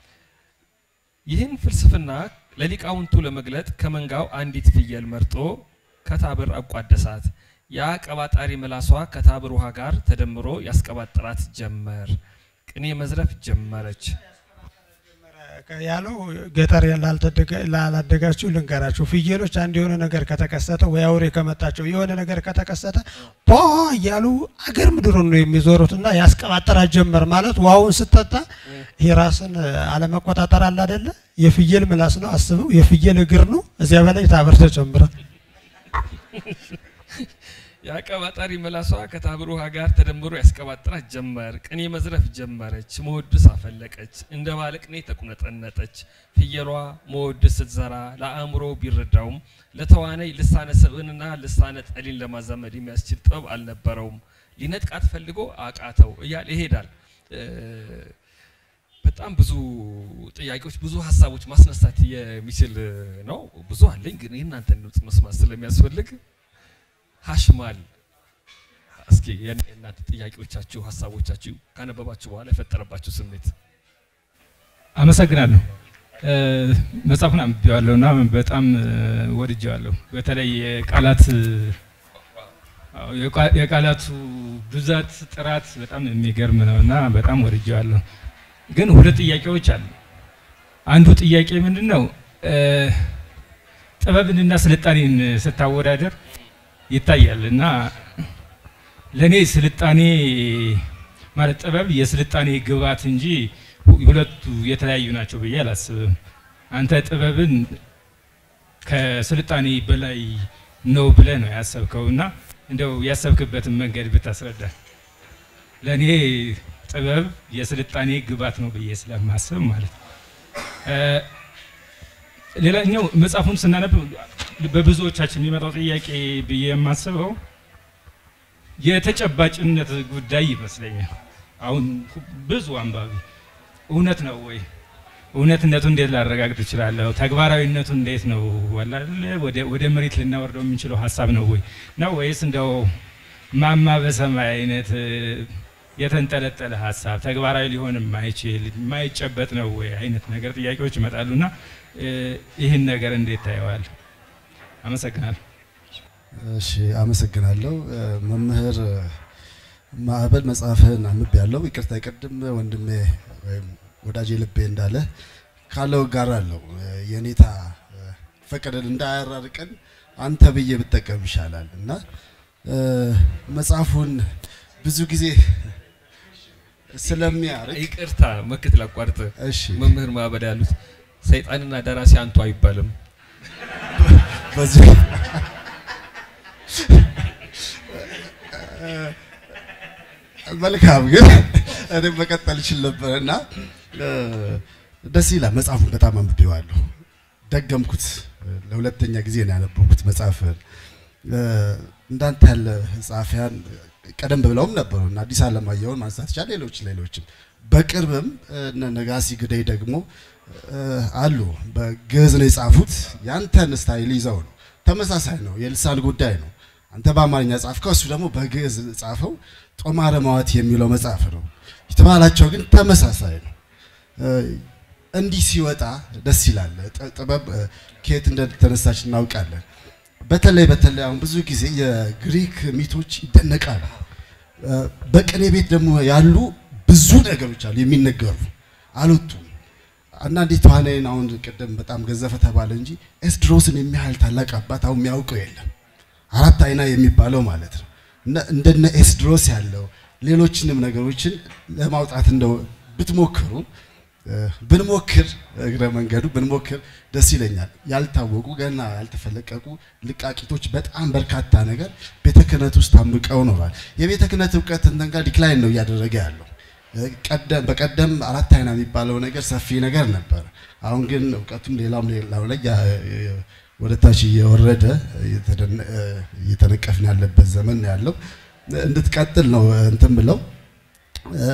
ይህን ፍልስፍና ለሊቃውንቱ ለመግለጥ ከመንጋው አንዲት ፍየል መርጦ ከታብር አቋደሳት። ያ ቀባጣሪ ምላሷ ከታብር ውሃ ጋር ተደምሮ ያስቀባጥራት ጀመር። ቅኔ መዝረፍ ጀመረች። ያለው ገጠር ላልተደገ- ላላደጋችሁ ልንገራችሁ፣ ፍየሎች አንድ የሆነ ነገር ከተከሰተ ወይ አውሬ ከመጣቸው የሆነ ነገር ከተከሰተ ቧ እያሉ አገር ምድሩን ነው የሚዞሩት እና ያስቀባጠራ ጀመር ማለት ውሃውን ስጠጣ ይሄ ራስን አለመቆጣጠር አለ አይደለ? የፍየል ምላስ ነው አስበው፣ የፍየል እግር ነው። እዚያ በላይ ታብር ተጨምሯል። የአቀባጣሪ መላሷ ከታብር ውሃ ጋር ተደምሮ ያስቀባጥራት ጀመር። ቅኔ መዝረፍ ጀመረች። መወድስ አፈለቀች። እንደ ባለቅኔ ተቁነጠነጠች። ፍየሏ መወድስ ስትዘራ ለአእምሮ ቢረዳውም ለተዋናይ ልሳነ ሰብእንና ልሳነ ጠሊን ለማዛመድ የሚያስችል ጥበብ አልነበረውም። ሊነጥቃት ፈልጎ አቃተው እያለ ይሄዳል። እ፣ በጣም ብዙ ጥያቄዎች፣ ብዙ ሀሳቦች ማስነሳት የሚችል ነው። ብዙ አለኝ፣ ግን የእናንተን ድምፅ መስማት ስለሚያስፈልግ ሀሽማል እስኪ የእናንተ ጥያቄዎቻችሁ፣ ሀሳቦቻችሁ ካነበባችሁ በኋላ የፈጠረባችሁ ስሜት አመሰግናለሁ። እ፣ መጽሐፉን አንብቤዋለሁ እና በጣም እ፣ ወድጄዋለሁ። በተለይ የቃላት አዎ፣ የቃ- የቃላቱ ብዛት ጥራት በጣም የሚገርም ነው እና በጣም ወድጄዋለሁ። ግን ሁለት ጥያቄዎች አሉ። አንዱ ጥያቄ ምንድን ነው እ፣ ጥበብንና ስልጣኔን ስታወዳደር ይታያል እና ለእኔ ስልጣኔ ማለት ጥበብ የስልጣኔ ግብዓት እንጂ ሁለቱ የተለያዩ ናቸው ብዬ አላስብም። አንተ ጥበብን ከስልጣኔ በላይ ነው ብለህ ነው ያሰብከው እና እንደው ያሰብክበትን መንገድ ብታስረዳ። ለእኔ ጥበብ የስልጣኔ ግብዓት ነው ብዬ ስለማስብ ማለት ነው። እ፣ ሌላኛው መጽሐፉን ስናነብ በብዙዎቻችን የሚመጣው ጥያቄ ብዬ የማስበው የተጨባጭነት ጉዳይ ይመስለኛል። አሁን ብዙ አንባቢ እውነት ነው ወይ እውነትነቱ እንዴት ላረጋግጥ እችላለሁ? ተግባራዊነቱ እንዴት ነው? ወላለ ወደ ወደ መሬት ልናወርደው የምንችለው ሀሳብ ነው ወይ ነው ወይስ እንደው ማማ በሰማይ አይነት እ፣ የተንጠለጠለ ሀሳብ ተግባራዊ ሊሆን የማይችል የማይጨበጥ ነው ወይ አይነት ነገር ጥያቄዎች ይመጣሉና እ፣ ይህን ነገር እንዴት ታየዋል? አመሰግናለሁ። እሺ አመሰግናለሁ። እ፣ መምህር ማዕበል መጽሐፍህን አንብቤ ያለው ይቅርታ ቅድም ወንድሜ ወይም ወዳጄ ልቤ እንዳለ ካለው ጋር አለው የኔታ እ፣ ፈቀደን እንዳያራርቀን አንተ ብዬ ብጠቀም ይሻላል እና እ፣ መጽሐፉን ብዙ ጊዜ ስለሚያርቅ ይቅርታ መክት ላቋርጥ። እሺ መምህር ማዕበል ያሉት ሰይጣንና ደራሲ አንቱ አይባልም። በዚህ መልካም ግን እኔ መቀጠል እችል ነበር እና እ፣ ደስ ይላል። መጽሐፉን በጣም አንብቤዋለሁ፣ ደገምኩት። ለሁለተኛ ጊዜ ነው ያነበብኩት መጽሐፍን። እ፣ እንዳንተ ያለ ጸሐፊያን ቀደም ብለውም ነበሩ እና አዲስ አለማየሁን ማንሳት ይቻላል። ሌሎች ሌሎችም በቅርብም እነ ነጋሲ ግደይ ደግሞ እ፣ አሉ። በግዕዝ ነው የጻፉት። ያንተን ስታይል ይዘው ነው። ተመሳሳይ ነው፣ የልሳን ጉዳይ ነው። አንተ በአማርኛ ጻፍከው፣ እሱ ደግሞ በግዕዝ ጻፈው። ጦማረ ማዋት የሚለው መጽሐፍ ነው። የተባላቸው ግን ተመሳሳይ ነው። እ፣ እንዲህ ሲወጣ ደስ ይላል። ጥ- ጥበብ እ፣ ከየት እንደተነሳች እናውቃለን። በተለይ በተለይ አሁን ብዙ ጊዜ የግሪክ ሚቶች ይደነቃሉ። እ፣ በቅኔ ቤት ደግሞ ያሉ ብዙ ነገሮች አሉ የሚነገሩ አልወጡም። አንዳንዴ ተዋናይን አሁን ቅድም በጣም ገዘፈ ተባለ እንጂ ኤስድሮስን የሚያህል ታላቅ አባት አሁን የሚያውቀው የለም። አራት አይና የሚባለው ማለት ነው። እና እንደነ ኤስድሮስ ያለው ሌሎችንም ነገሮችን ለማውጣት እንደው ብትሞክሩ እ፣ ብንሞክር እግረ መንገዱ ብንሞክር ደስ ይለኛል። ያልታወቁ ገና ያልተፈለቀቁ ልቃቂቶች በጣም በርካታ ነገር ቤተ ክህነት ውስጥ ታምቀው ኖሯል። የቤተ ክህነት እውቀት እንትን ጋር ዲክላይን ነው እያደረገ ያለው። እ፣ ቀደም በቀደም አራት አይና የሚባለው ነገር ሰፊ ነገር ነበር። አሁን ግን እውቀቱም ሌላም ሌላው ላይ ያ- የ- ወደ ታች እየወረደ እየተደነ- እ፣ እየተነቀፍን ያለበት ዘመን ነው ያለው። እንድትቀጥል ነው እንትን ብለው እ፣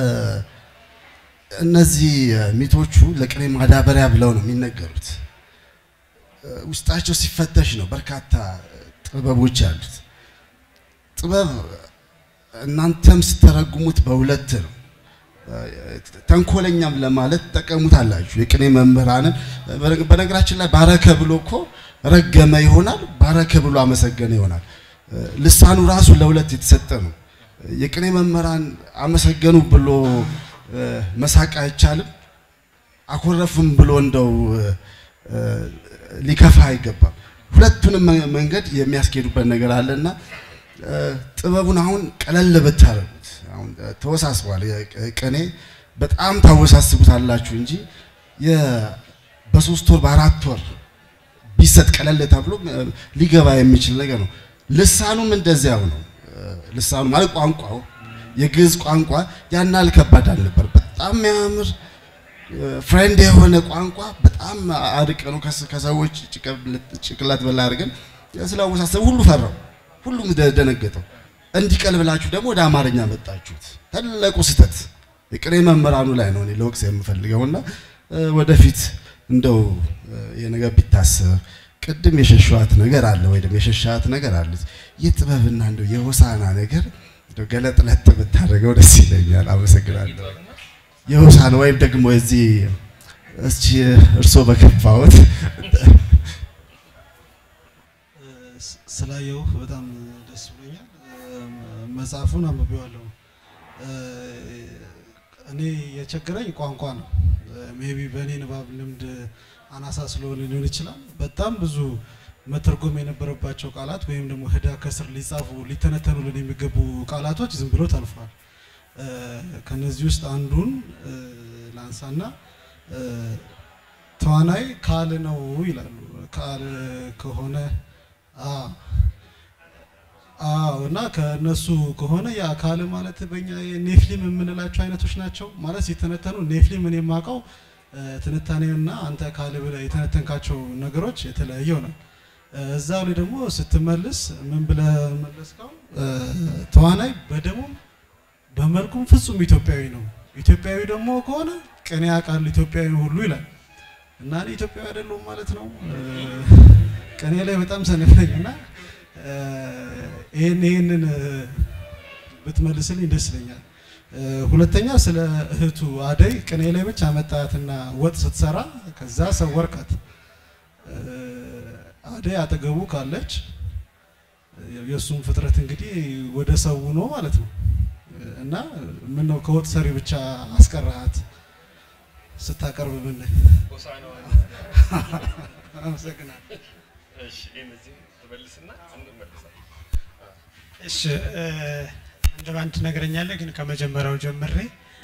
እነዚህ ሚቶቹ ለቅኔ ማዳበሪያ ብለው ነው የሚነገሩት። እ፣ ውስጣቸው ሲፈተሽ ነው በርካታ ጥበቦች ያሉት። ጥበብ እናንተም ስተረጉሙት በሁለት ነው። ተንኮለኛም ለማለት ጠቀሙታላችሁ። የቅኔ መምህራንን በነገ- በነገራችን ላይ ባረከ ብሎ እኮ ረገመ ይሆናል፣ ባረከ ብሎ አመሰገነ ይሆናል። እ፣ ልሳኑ ራሱ ለሁለት የተሰጠ ነው። የቅኔ መምህራን አመሰገኑ ብሎ መሳቅ አይቻልም። አኮረፍም ብሎ እንደው ሊከፋ አይገባም። ሁለቱንም መንገድ የሚያስኬዱበት ነገር አለና ጥበቡን አሁን ቀለል ብታረጉት፣ አሁን ተወሳስቧል። ቅኔ በጣም ታወሳስቡታላችሁ እንጂ በሶስት ወር በአራት ወር ቢሰጥ ቀለል ተብሎ ሊገባ የሚችል ነገር ነው። ልሳኑም እንደዚያው ነው። ልሳኑ ማለት ቋንቋው የግዕዝ ቋንቋ ያን ያህል ከባድ አልነበር። በጣም የሚያምር ፍሬንድ የሆነ ቋንቋ በጣም አድቀ ነው ከሰዎች ጭቅላት በላ አድርገን ስላወሳሰብ ሁሉ ፈራው፣ ሁሉም ደነገጠው። እንዲቀል ብላችሁ ደግሞ ወደ አማርኛ መጣችሁት። ትልቁ ስህተት የቅኔ መምህራኑ ላይ ነው እኔ ለወቅስ የምፈልገውና ወደፊት እንደው የነገር ቢታሰብ ቅድም የሸሸዋት ነገር አለ ወይ ደግሞ የሸሻት ነገር አለ። የጥበብና እንደው የሆሳና ነገር እንደው ገለጥለጥ ብታደርገው ደስ ይለኛል። አመሰግናለሁ። የሆሳና ወይም ደግሞ እዚህ እስኪ እርሶ በከፋዎት ስላየው በጣም ደስ ብሎኛል። መጽሐፉን አንብቤዋለሁ። እኔ የቸገረኝ ቋንቋ ነው። ሜቢ በእኔ ንባብ ልምድ አናሳ ስለሆነ ሊሆን ይችላል። በጣም ብዙ መተርጎም የነበረባቸው ቃላት ወይም ደግሞ ህዳ ከስር ሊጻፉ ሊተነተኑልን የሚገቡ ቃላቶች ዝም ብሎ ታልፏል። ከነዚህ ውስጥ አንዱን ላንሳና ተዋናይ ካል ነው ይላሉ። ካል ከሆነ አዎ እና ከነሱ ከሆነ ያ ካል ማለት በእኛ ኔፍሊም የምንላቸው አይነቶች ናቸው። ማለት ሲተነተኑ ኔፍሊም እኔ የማውቀው ትንታኔውና አንተ ካል ብለህ የተነተንካቸው ነገሮች የተለያየ ነው። እዛ ላይ ደግሞ ስትመልስ ምን ብለህ መለስከው? ተዋናይ በደሙም በመልኩም ፍጹም ኢትዮጵያዊ ነው። ኢትዮጵያዊ ደግሞ ከሆነ ቅኔ ያውቃል ኢትዮጵያዊ ሁሉ ይላል እና እኔ ኢትዮጵያዊ አይደለሁም ማለት ነው። ቅኔ ላይ በጣም ሰነፍ ነኝ እና ይህን ይህንን ብትመልስልኝ ደስ ይለኛል። ሁለተኛ ስለ እህቱ አደይ ቅኔ ላይ ብቻ መጣትና ወጥ ስትሰራ ከዛ ሰወርካት። አደይ አጠገቡ ካለች የእሱም ፍጥረት እንግዲህ ወደ ሰው ነው ማለት ነው እና ምን ነው ከወጥ ሰሪ ብቻ አስቀራሃት ስታቀርብ ምን አመሰግናለሁ። እሺ አንድ ባንድ ትነግረኛለህ፣ ግን ከመጀመሪያው ጀምሬ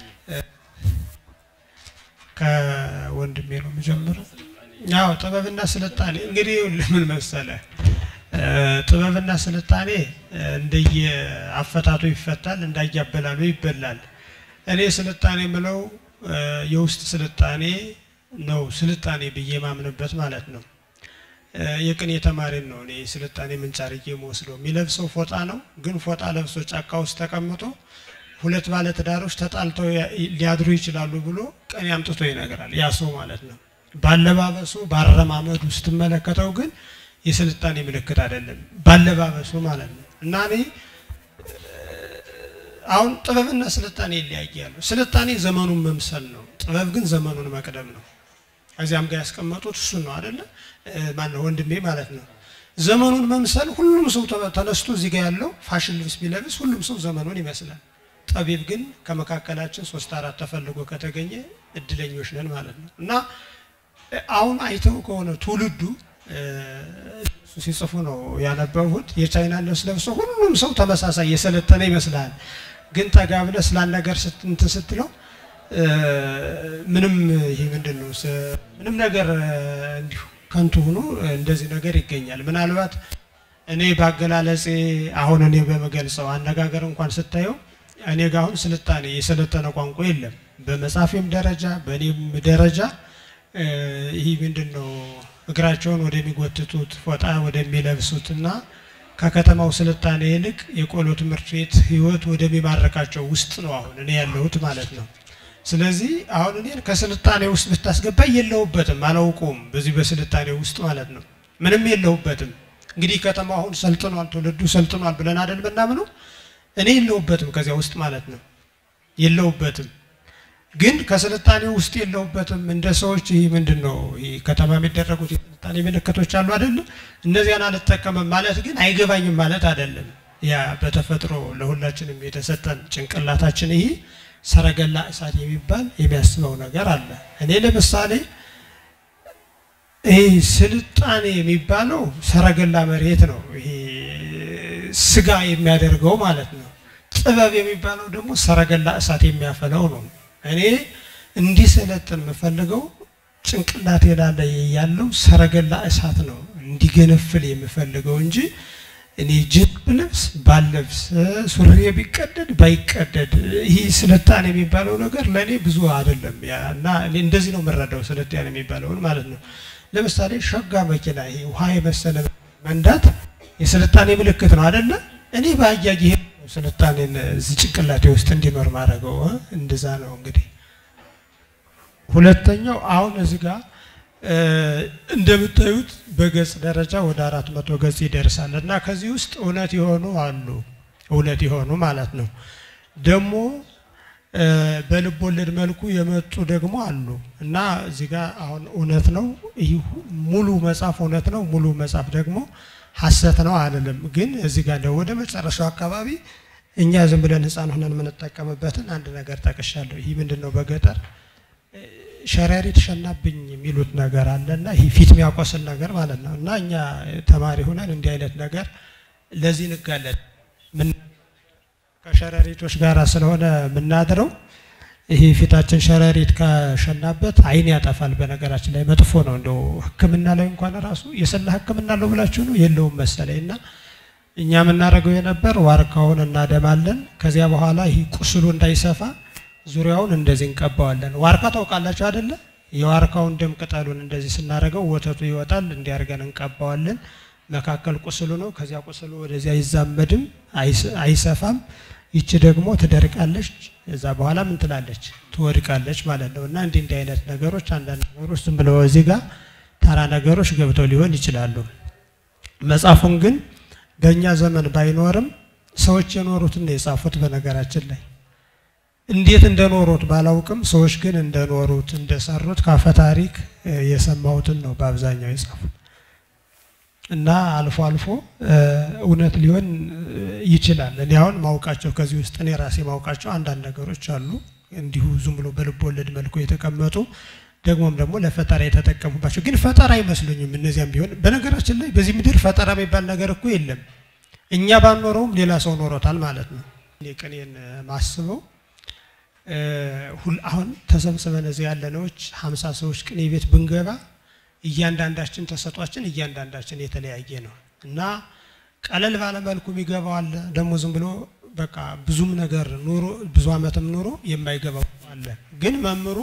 ከወንድሜ ነው የምጀምረው። ያው ጥበብና ስልጣኔ እንግዲህ ለምን መሰለህ ጥበብና ስልጣኔ እንደየ አፈታቱ ይፈታል፣ እንዳያበላሉ ይበላል። እኔ ስልጣኔ የምለው የውስጥ ስልጣኔ ነው ስልጣኔ ብዬ ማምንበት ማለት ነው። የቅኔ ተማሪን ነው እኔ ስልጣኔ ምንጭ አድርጌ የምወስደው። የሚለብሰው ፎጣ ነው፣ ግን ፎጣ ለብሶ ጫካ ውስጥ ተቀምጦ ሁለት ባለትዳሮች ተጣልተው ሊያድሩ ይችላሉ ብሎ ቅኔ አምጥቶ ይነግራል። ያ ሰው ማለት ነው። ባለባበሱ ባረማመዱ ስትመለከተው ግን የስልጣኔ ምልክት አይደለም፣ ባለባበሱ ማለት ነው። እና እኔ አሁን ጥበብና ስልጣኔ ይለያያሉ። ስልጣኔ ዘመኑን መምሰል ነው፣ ጥበብ ግን ዘመኑን መቅደም ነው። ከዚያም ጋር ያስቀመጡት እሱን ነው አይደለ? ማነው ወንድሜ ማለት ነው። ዘመኑን መምሰል ሁሉም ሰው ተነስቶ እዚህ ጋር ያለው ፋሽን ልብስ ቢለብስ ሁሉም ሰው ዘመኑን ይመስላል። ጠቢብ ግን ከመካከላችን ሶስት አራት ተፈልጎ ከተገኘ እድለኞች ነን ማለት ነው። እና አሁን አይተው ከሆነ ትውልዱ እሱ ሲጽፉ ነው ያነበቡት። የቻይና ልብስ ለብሶ ሁሉም ሰው ተመሳሳይ የሰለጠነ ይመስላል። ግን ጠጋ ብለህ ስላን ነገር እንትን ስትለው ምንም ይሄ ምንድን ነው ምንም ነገር እንዲሁ ከንቱ ሆኖ እንደዚህ ነገር ይገኛል። ምናልባት እኔ በአገላለጼ አሁን እኔ በመገልጸው አነጋገር እንኳን ስታየው እኔ ጋር አሁን ስልጣኔ የሰለጠነ ቋንቋ የለም። በመጻፌም ደረጃ በእኔም ደረጃ ይህ ምንድን ነው እግራቸውን ወደሚጎትቱት ፎጣ ወደሚለብሱትና ከከተማው ስልጣኔ ይልቅ የቆሎ ትምህርት ቤት ህይወት ወደሚማርካቸው ውስጥ ነው አሁን እኔ ያለሁት ማለት ነው። ስለዚህ አሁን እኔን ከስልጣኔ ውስጥ ብታስገባ የለሁበትም፣ አላውቀውም። በዚህ በስልጣኔ ውስጥ ማለት ነው ምንም የለሁበትም። እንግዲህ ከተማ አሁን ሰልጥኗል፣ ትውልዱ ሰልጥኗል ብለን አይደል ምናምነው። እኔ የለሁበትም ከዚያ ውስጥ ማለት ነው የለሁበትም። ግን ከስልጣኔ ውስጥ የለሁበትም። እንደ ሰዎች ይህ ምንድን ነው ይህ ከተማ የሚደረጉት የስልጣኔ ምልክቶች አሉ አይደለ? እነዚያን አልጠቀምም ማለት ግን አይገባኝም ማለት አይደለም። ያ በተፈጥሮ ለሁላችንም የተሰጠን ጭንቅላታችን ይሄ ሰረገላ እሳት የሚባል የሚያስበው ነገር አለ። እኔ ለምሳሌ ይህ ስልጣኔ የሚባለው ሰረገላ መሬት ነው። ይሄ ስጋ የሚያደርገው ማለት ነው። ጥበብ የሚባለው ደግሞ ሰረገላ እሳት የሚያፈለው ነው። እኔ እንዲሰለጥን የምፈልገው ጭንቅላቴ ላይ ያለው ሰረገላ እሳት ነው እንዲገነፍል የምፈልገው እንጂ እኔ ጅብ ልብስ ባለብስ ሱሪ ቢቀደድ ባይቀደድ ይህ ስልጣኔ የሚባለው ነገር ለእኔ ብዙ አይደለም። ያ እና እኔ እንደዚህ ነው የምረዳው ስልጣኔ የሚባለውን ማለት ነው። ለምሳሌ ሸጋ መኪና ይሄ ውሃ የመሰለ መንዳት የስልጣኔ ምልክት ነው አይደለ? እኔ በአያጅ ይሄ ስልጣኔን እዚህ ጭንቅላቴ ውስጥ እንዲኖር ማድረገው እንደዛ ነው እንግዲህ ሁለተኛው አሁን እዚህ ጋር እንደምታዩት በገጽ ደረጃ ወደ አራት መቶ ገጽ ይደርሳል እና ከዚህ ውስጥ እውነት የሆኑ አሉ እውነት የሆኑ ማለት ነው። ደግሞ በልብ ወለድ መልኩ የመጡ ደግሞ አሉ እና እዚህ ጋር አሁን እውነት ነው ይህ ሙሉ መጽሐፍ እውነት ነው፣ ሙሉ መጽሐፍ ደግሞ ሐሰት ነው አልልም። ግን እዚህ ጋር ደግሞ ወደ መጨረሻው አካባቢ እኛ ዝም ብለን ሕፃን ሆነን የምንጠቀምበትን አንድ ነገር ጠቅሻለሁ። ይህ ምንድን ነው? በገጠር ሸረሪት ሸናብኝ የሚሉት ነገር አለ እና ይህ ፊት የሚያቆስል ነገር ማለት ነው። እና እኛ ተማሪ ሆነን እንዲህ አይነት ነገር ለዚህ እንጋለጥ ምን ከሸረሪቶች ጋር ስለሆነ የምናድረው ይሄ ፊታችን ሸረሪት ከሸናበት አይን ያጠፋል። በነገራችን ላይ መጥፎ ነው። እንደው ሕክምና ላይ እንኳን ራሱ የሰላ ሕክምና አለው ብላችሁ ነው የለውም መሰለኝ እና እኛ የምናደርገው የነበር ዋርካውን እናደማለን። ከዚያ በኋላ ይህ ቁስሉ እንዳይሰፋ ዙሪያውን እንደዚህ እንቀባዋለን። ዋርካ ታውቃላችሁ አይደለ? የዋርካውን ደም ቅጠሉን እንደዚህ ስናደርገው ወተቱ ይወጣል። እንዲያርገን እንቀባዋለን። መካከል ቁስሉ ነው። ከዚያ ቁስሉ ወደዚያ አይዛመድም፣ አይሰፋም። ይቺ ደግሞ ትደርቃለች። እዛ በኋላ ምን ትላለች? ትወድቃለች ማለት ነው። እና እንዲህ እንዲህ አይነት ነገሮች አንዳንድ ነገሮች ዝም ብለው እዚህ ጋር ተራ ነገሮች ገብተው ሊሆን ይችላሉ። መጽሐፉን ግን በእኛ ዘመን ባይኖርም ሰዎች የኖሩትን ነው የጻፉት። በነገራችን ላይ እንዴት እንደኖሩት ባላውቅም ሰዎች ግን እንደኖሩት እንደሰሩት ካፈ ታሪክ የሰማሁትን ነው በአብዛኛው የጻፉት እና አልፎ አልፎ እውነት ሊሆን ይችላል። እኔ አሁን ማውቃቸው ከዚህ ውስጥ እኔ ራሴ ማውቃቸው አንዳንድ ነገሮች አሉ እንዲሁ ዝም ብሎ በልብ ወለድ መልኩ የተቀመጡ ደግሞም ደግሞ ለፈጠራ የተጠቀሙባቸው ግን ፈጠራ አይመስሉኝም። እነዚያም ቢሆን በነገራችን ላይ በዚህ ምድር ፈጠራ የሚባል ነገር እኮ የለም። እኛ ባንኖረውም ሌላ ሰው ኖሮታል ማለት ነው። እኔ ቅኔን ማስበው አሁን ተሰብስበን እዚህ ያለነዎች ሀምሳ ሰዎች ቅኔ ቤት ብንገባ እያንዳንዳችን ተሰጧችን እያንዳንዳችን የተለያየ ነው እና ቀለል ባለ መልኩ የሚገባው አለ። ደግሞ ዝም ብሎ በቃ ብዙም ነገር ኑሮ ብዙ ዓመትም ኑሮ የማይገባው አለ። ግን መምህሩ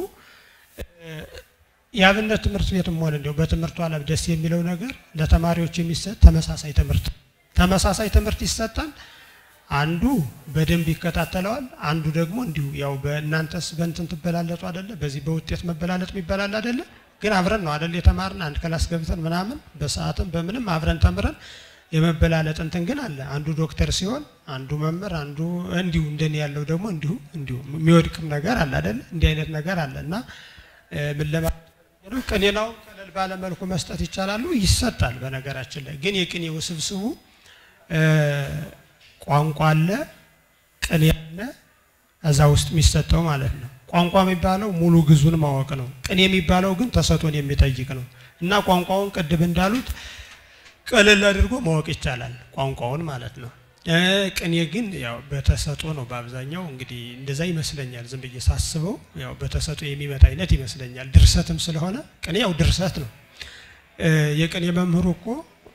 የአብነት ትምህርት ቤትም ሆነ እንዲያው በትምህርቱ ዓለም ደስ የሚለው ነገር ለተማሪዎች የሚሰጥ ተመሳሳይ ትምህርት ተመሳሳይ ትምህርት ይሰጣል። አንዱ በደንብ ይከታተለዋል፣ አንዱ ደግሞ እንዲሁ ያው በእናንተስ በእንትን ትበላለጡ አይደለ? በዚህ በውጤት መበላለጥ የሚበላል አይደለ? ግን አብረን ነው አይደል የተማርን አንድ ክላስ ገብተን ምናምን በሰዓትም በምንም አብረን ተምረን የመበላለጥ እንትን ግን አለ። አንዱ ዶክተር ሲሆን አንዱ መምህር፣ አንዱ እንዲሁ እንደኔ ያለው ደግሞ እንዲሁ እንዲሁ የሚወድቅም ነገር አለ አይደለ? እንዲህ አይነት ነገር አለ እና ምን ለማለት ነው ቅኔናውን ቀለል ባለ መልኩ መስጠት ይቻላሉ፣ ይሰጣል። በነገራችን ላይ ግን የቅኔ ውስብስቡ ቋንቋ አለ፣ ቅኔ አለ፣ እዛ ውስጥ የሚሰጠው ማለት ነው። ቋንቋ የሚባለው ሙሉ ግዙን ማወቅ ነው። ቅኔ የሚባለው ግን ተሰጦን የሚጠይቅ ነው እና ቋንቋውን ቅድም እንዳሉት ቀለል አድርጎ ማወቅ ይቻላል፣ ቋንቋውን ማለት ነው። ቅኔ ግን ያው በተሰጦ ነው በአብዛኛው እንግዲህ እንደዛ ይመስለኛል። ዝም ብዬ ሳስበው ያው በተሰጦ የሚመጣ አይነት ይመስለኛል። ድርሰትም ስለሆነ ቅኔ ያው ድርሰት ነው። የቅኔ መምህሩ እኮ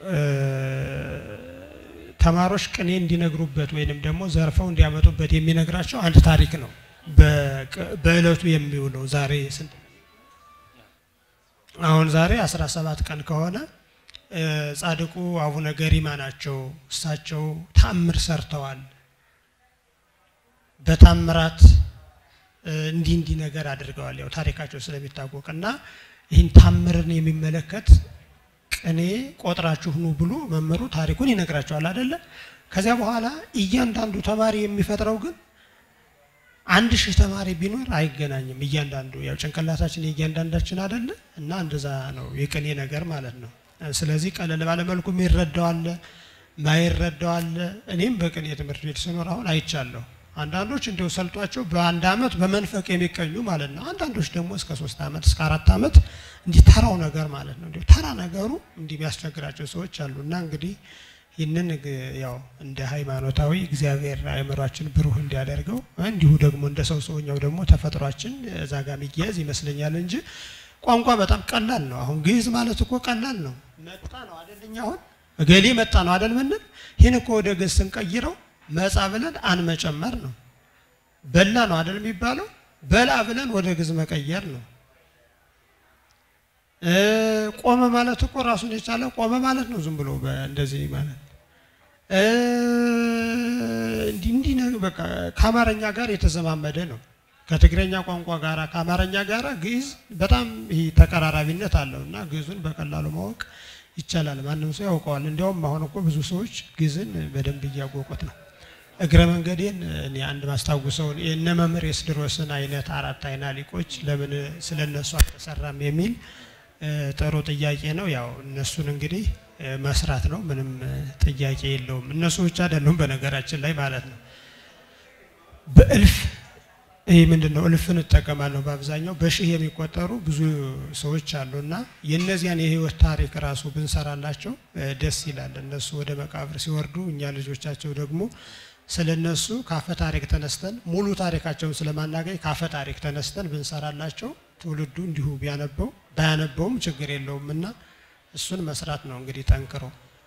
ተማሪዎች ቅኔ እንዲነግሩበት ወይንም ደግሞ ዘርፈው እንዲያመጡበት የሚነግራቸው አንድ ታሪክ ነው። በእለቱ የሚውለው ዛሬ ስንት አሁን ዛሬ 17 ቀን ከሆነ ጻድቁ አቡነ ገሪማ ናቸው። እሳቸው ታምር ሰርተዋል። በታምራት እንዲህ እንዲህ ነገር አድርገዋል። ያው ታሪካቸው ስለሚታወቅ እና ይህን ታምርን የሚመለከት ቅኔ ቆጥራችሁ ኑ ብሎ መምህሩ ታሪኩን ይነግራቸዋል አይደለ? ከዚያ በኋላ እያንዳንዱ ተማሪ የሚፈጥረው ግን አንድ ሺህ ተማሪ ቢኖር አይገናኝም። እያንዳንዱ ያው ጭንቅላታችን የእያንዳንዳችን አይደለ? እና እንደዛ ነው የቅኔ ነገር ማለት ነው። ስለዚህ ቀለል ባለ መልኩ የሚረዳው አለ፣ ማይረዳው አለ። እኔም በቅኔ ትምህርት ቤት ስኖር አሁን አይቻለሁ። አንዳንዶች እንዲሁ ሰልጧቸው በአንድ አመት በመንፈቅ የሚቀኙ ማለት ነው። አንዳንዶች ደግሞ እስከ ሶስት አመት እስከ አራት አመት እንዲህ ተራው ነገር ማለት ነው። እንዲሁ ተራ ነገሩ እንዲህ የሚያስቸግራቸው ሰዎች አሉ እና እንግዲህ ይህንን ግ- ያው እንደ ሃይማኖታዊ እግዚአብሔር አእምሯችን ብሩህ እንዲያደርገው እንዲሁ ደግሞ እንደ ሰው ሰውኛው ደግሞ ተፈጥሯችን እዛ ጋር የሚያያዝ ይመስለኛል እንጂ ቋንቋ በጣም ቀላል ነው። አሁን ግዕዝ ማለት እኮ ቀላል ነው። መጣ ነው አይደልኛ አሁን እገሌ መጣ ነው አይደል ምንል ይህን እኮ ወደ ግዕዝ ስንቀይረው መጻ ብለን አንመጨመር ነው። በላ ነው አይደል የሚባለው በላ ብለን ወደ ግዕዝ መቀየር ነው። እ ቆመ ማለት እኮ ራሱን የቻለ ቆመ ማለት ነው። ዝም ብሎ በ- እንደዚህ ማለት እ እንዲህ እንዲህ ነው በቃ ከአማርኛ ጋር የተዘማመደ ነው። ከትግረኛ ቋንቋ ጋራ ከአማርኛ ጋራ ግዕዝ በጣም ይህ ተቀራራቢነት አለው እና ግዕዙን በቀላሉ ማወቅ ይቻላል። ማንም ሰው ያውቀዋል። እንዲያውም አሁን እኮ ብዙ ሰዎች ግዕዝን በደንብ እያወቁት ነው። እግረ መንገዴን እኔ አንድ ማስታውሰውን የእነ መምህር የስድሮስን አይነት አራት አይና ሊቆች ለምን ስለ እነሱ አልተሰራም የሚል እ፣ ጥሩ ጥያቄ ነው። ያው እነሱን እንግዲህ እ፣ መስራት ነው። ምንም እ፣ ጥያቄ የለውም። እነሱ ብቻ አይደሉም በነገራችን ላይ ማለት ነው። በእልፍ ይህ ምንድን ነው? እልፍን እጠቀማለሁ በአብዛኛው በሺህ የሚቆጠሩ ብዙ ሰዎች አሉና የእነዚያን የህይወት ታሪክ ራሱ ብንሰራላቸው እ፣ ደስ ይላል። እነሱ ወደ መቃብር ሲወርዱ እኛ ልጆቻቸው ደግሞ ስለ እነሱ ካፈ ታሪክ ተነስተን ሙሉ ታሪካቸውን ስለማናገኝ ካፈ ታሪክ ተነስተን ብንሰራላቸው ትውልዱ እንዲሁ ቢያነበው ባያነበውም ችግር የለውም እና እሱን መስራት ነው እንግዲህ ጠንክሮ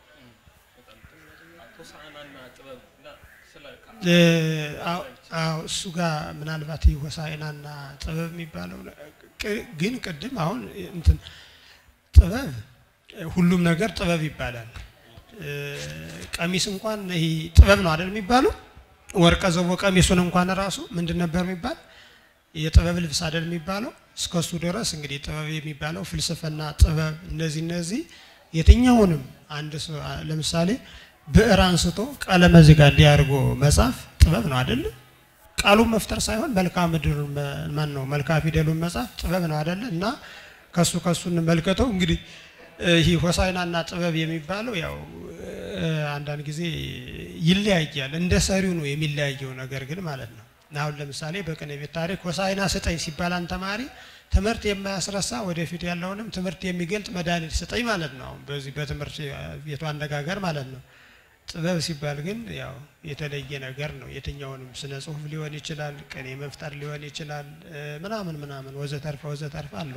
ሆሳዕናና ጥበብ እና ስለ እ፣ አዎ፣ አዎ፣ እሱ ጋር ምናልባት ይህ ሆሳዕናና ጥበብ የሚባለው ነ- ቅ- ግን ቅድም አሁን እንትን ጥበብ እ፣ ሁሉም ነገር ጥበብ ይባላል። እ፣ ቀሚስ እንኳን ይህ ጥበብ ነው አይደል የሚባለው? ወርቀ ዘቦ ቀሚሱን እንኳን ራሱ ምንድን ነበር የሚባል የጥበብ ልብስ አይደል የሚባለው? እስከሱ ድረስ እንግዲህ ጥበብ የሚባለው ፍልስፍና፣ ጥበብ እነዚህ እነዚህ የትኛውንም አንድ ሰው አ- ለምሳሌ ብዕር አንስቶ ቀለም እዚህ ጋር እንዲያርጎ መጻፍ ጥበብ ነው አይደል? ቃሉን መፍጠር ሳይሆን መልክዓ ምድሩን መ- ማን ነው መልክዓ ፊደሉን መጻፍ ጥበብ ነው አይደል? እና ከሱ ከሱ እንመልከተው እንግዲህ እ፣ ይህ ሆሳዕናና ጥበብ የሚባለው ያው እ፣ አንዳንድ ጊዜ ይለያያል። እንደ ሰሪው ነው የሚለያየው ነገር ግን ማለት ነው። አሁን ለምሳሌ በቅኔ ቤት ታሪክ ሆሳዕና ስጠኝ ሲባል አንድ ተማሪ ትምህርት የማያስረሳ ወደፊት ያለውንም ትምህርት የሚገልጥ መድኃኒት ስጠኝ ማለት ነው። አሁን በዚህ በትምህርት ቤቱ አነጋገር ማለት ነው። ጥበብ ሲባል ግን ያው የተለየ ነገር ነው። የትኛውንም ስነ ጽሁፍ ሊሆን ይችላል፣ ቅኔ መፍጠር ሊሆን ይችላል፣ እ፣ ምናምን ምናምን ወዘተርፈ ወዘተርፈ አለው።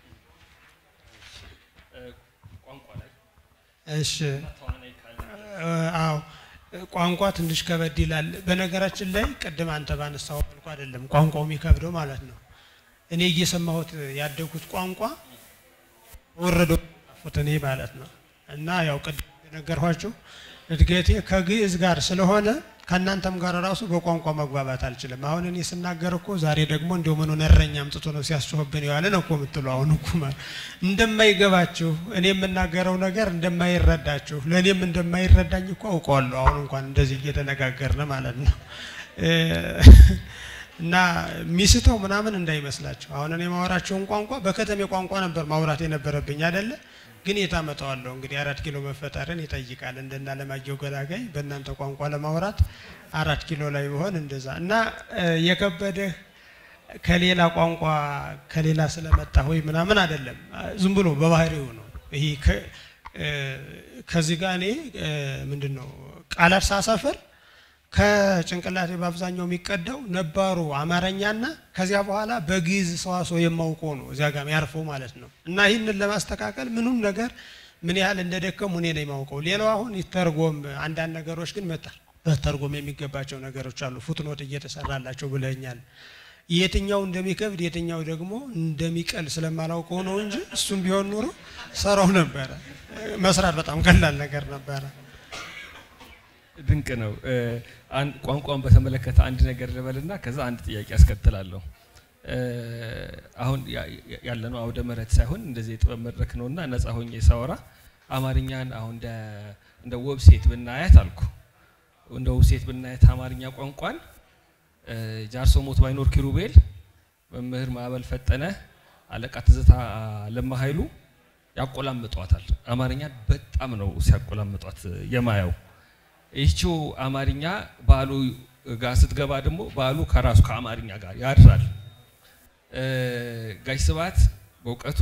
ቋንቋ ላይ እሺ ተዋናይ ካለ አዎ ቋንቋ ትንሽ ከበድ ይላል። በነገራችን ላይ ቅድም አንተ ባነሳው መልኩ አይደለም ቋንቋው የሚከብደው ማለት ነው። እኔ እየሰማሁት ያደጉት ቋንቋ ወረዶ ጣፉት እኔ ማለት ነው። እና ያው ቅድም የነገርኋቸው እድገቴ ከግዕዝ ጋር ስለሆነ ከእናንተም ጋር ራሱ በቋንቋ መግባባት አልችልም። አሁን እኔ ስናገር እኮ ዛሬ ደግሞ እንደው ምን እረኛ አምጥቶ ነው ሲያስጮህብን የዋለ ነው እኮ የምትሉ አሁን እኮ ማለት እንደማይገባችሁ እኔ የምናገረው ነገር እንደማይረዳችሁ ለእኔም እንደማይረዳኝ እኮ አውቀዋለሁ። አሁን እንኳን እንደዚህ እየተነጋገርን ማለት ነው እ፣ እና ሚስተው ምናምን እንዳይመስላችሁ። አሁን እኔ ማወራቸውን ቋንቋ በከተሜ ቋንቋ ነበር ማውራት የነበረብኝ አይደለ? ግን የታመጣዋለሁ እንግዲህ አራት ኪሎ መፈጠርን ይጠይቃል። እንደና ለማየው ገላጋይ በእናንተ ቋንቋ ለማውራት አራት ኪሎ ላይ ቢሆን እንደዛ እና እ፣ የከበደህ ከሌላ ቋንቋ ከሌላ ስለመጣ ወይ ምናምን አይደለም፣ ዝም ብሎ በባህሪው ነው። ይሄ ከ- እ፣ ከዚህ ጋር እኔ እ፣ ምንድን ነው ቃላት ሳሰፍር ከጭንቅላቴ በአብዛኛው የሚቀዳው ነባሩ አማርኛና ከዚያ በኋላ በግዕዝ ሰዋስው የማውቀው ነው እዚያ ጋር ያርፈው ማለት ነው። እና ይህንን ለማስተካከል ምኑም ነገር ምን ያህል እንደደከሙ እኔ ነው የማውቀው። ሌላው አሁን ይተርጎም፣ አንዳንድ ነገሮች ግን መጣ በተርጎም የሚገባቸው ነገሮች አሉ። ፉትኖት እየተሰራላቸው ብለኛል። የትኛው እንደሚከብድ የትኛው ደግሞ እንደሚቀል ስለማላውቀው ነው እንጂ እሱም ቢሆን ኑሮ ሰራው ነበረ። መስራት በጣም ቀላል ነገር ነበረ። ድንቅ ነው። እ፣ አንድ ቋንቋን በተመለከተ አንድ ነገር ልበልና ከዛ አንድ ጥያቄ አስከትላለሁ። እ፣ አሁን ያ- ያ- ያለነው አውደ ምሕረት ሳይሆን እንደዚህ የጥበብ መድረክ ነውና ነፃ ሆኜ ሳወራ አማርኛን አሁን እንደ እንደ ዌብሴት ብናያት አልኩ እንደ ዌብሴት ብናያት አማርኛ ቋንቋን እ፣ ጃርሶ ሞት ባይኖር ኪሩቤል፣ መምህር ማዕበል ፈጠነ፣ አለቃ ትዝታ ለማ ኃይሉ ያቆላምጧታል። አማርኛን በጣም ነው ሲያቆላምጧት የማየው። ይህችው አማርኛ ባሉ ጋር ስትገባ ደግሞ በዓሉ ከራሱ ከአማርኛ ጋር ያድራል። እ፣ ጋሽ ስብሐት በእውቀቱ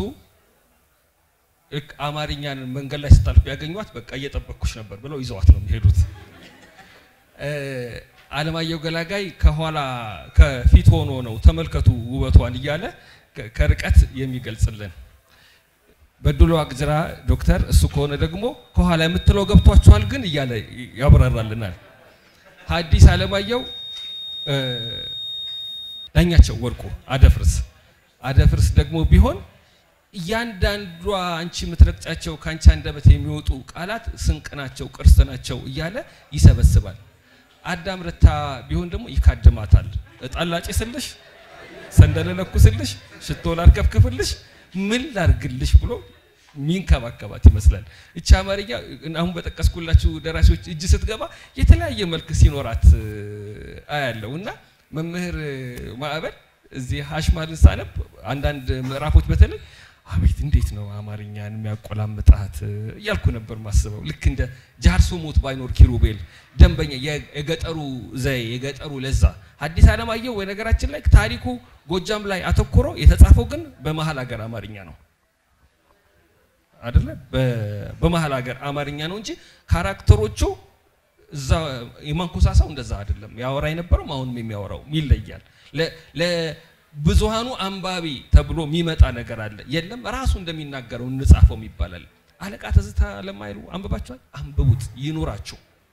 ልክ አማርኛን መንገድ ላይ ስታልፍ ያገኟት በቃ እየጠበቅኩሽ ነበር ብለው ይዘዋት ነው የሚሄዱት። እ፣ አለማየሁ ገላጋይ ከኋላ ከፊት ሆኖ ነው ተመልከቱ ውበቷን እያለ ከ- ከርቀት የሚገልጽልን። በድሉ አግዝራ ዶክተር እሱ ከሆነ ደግሞ ከኋላ የምትለው ገብቷችኋል ግን እያለ ያብራራልናል። ሐዲስ አለማየሁ እ፣ ዳኛቸው ወርቁ አደፍርስ አደፍርስ ደግሞ ቢሆን እያንዳንዷ አንቺ የምትረግጫቸው ከአንቺ አንደበት የሚወጡ ቃላት ስንቅ ናቸው፣ ቅርስ ናቸው እያለ ይሰበስባል። አዳም ረታ ቢሆን ደግሞ ይካድማታል። እጣን ላጭስልሽ፣ ሰንደል ለኩስልሽ፣ ሽቶ ላርከፍክፍልሽ፣ ምን ላርግልሽ ብሎ ሚንከባከባት ይመስላል። እቺ አማርኛ አሁን በጠቀስኩላችሁ ደራሲዎች እጅ ስትገባ የተለያየ መልክ ሲኖራት እ፣ አያለው እና መምህር ማዕበል እዚህ ሀሽማልን ሳነብ አንዳንድ ምዕራፎች በተለይ አቤት እንዴት ነው አማርኛን የሚያቆላምጣት እያልኩ ነበር ማስበው። ልክ እንደ ጃርሶ ሞት ባይኖር ኪሩቤል ደንበኛ የ- የገጠሩ ዘዬ የገጠሩ ለዛ። ሐዲስ ዓለማየሁ በነገራችን ላይ ታሪኩ ጎጃም ላይ አተኩሮ የተጻፈው ግን በመሀል ሀገር አማርኛ ነው አይደለ? በ- በመሀል ሀገር አማርኛ ነው እንጂ ካራክተሮቹ እዛ የማንኮሳሳው እንደዛ አይደለም። ያወራ የነበረው አሁንም የሚያወራው ይለያል። ለ- ለብዙሃኑ አንባቢ ተብሎ የሚመጣ ነገር አለ። የለም ራሱ እንደሚናገረው እንጻፈው ይባላል። አለቃ ትዝታ ለማይሉ አንብባችኋል? አንብቡት፣ ይኑራችሁ።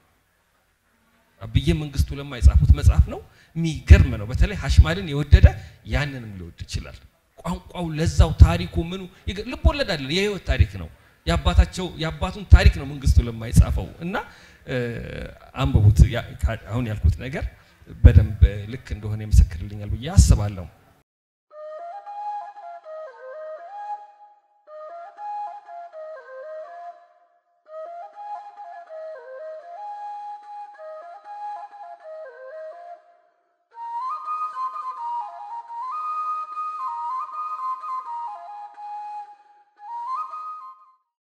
አብዬ መንግስቱ ለማ የጻፉት መጽሐፍ ነው። የሚገርም ነው። በተለይ ሀሽማልን የወደደ ያንንም ሊወድ ይችላል። ቋንቋው፣ ለዛው፣ ታሪኩ ምኑ ይገ- ልብ ወለድ አይደለም፣ የህይወት ታሪክ ነው። የአባታቸው የአባቱን ታሪክ ነው መንግስቱ ለማ የጻፈው እና እ፣ አንብቡት። ያ- ካ- አሁን ያልኩት ነገር በደንብ ልክ እንደሆነ ይመሰክርልኛል ብዬ አስባለሁ።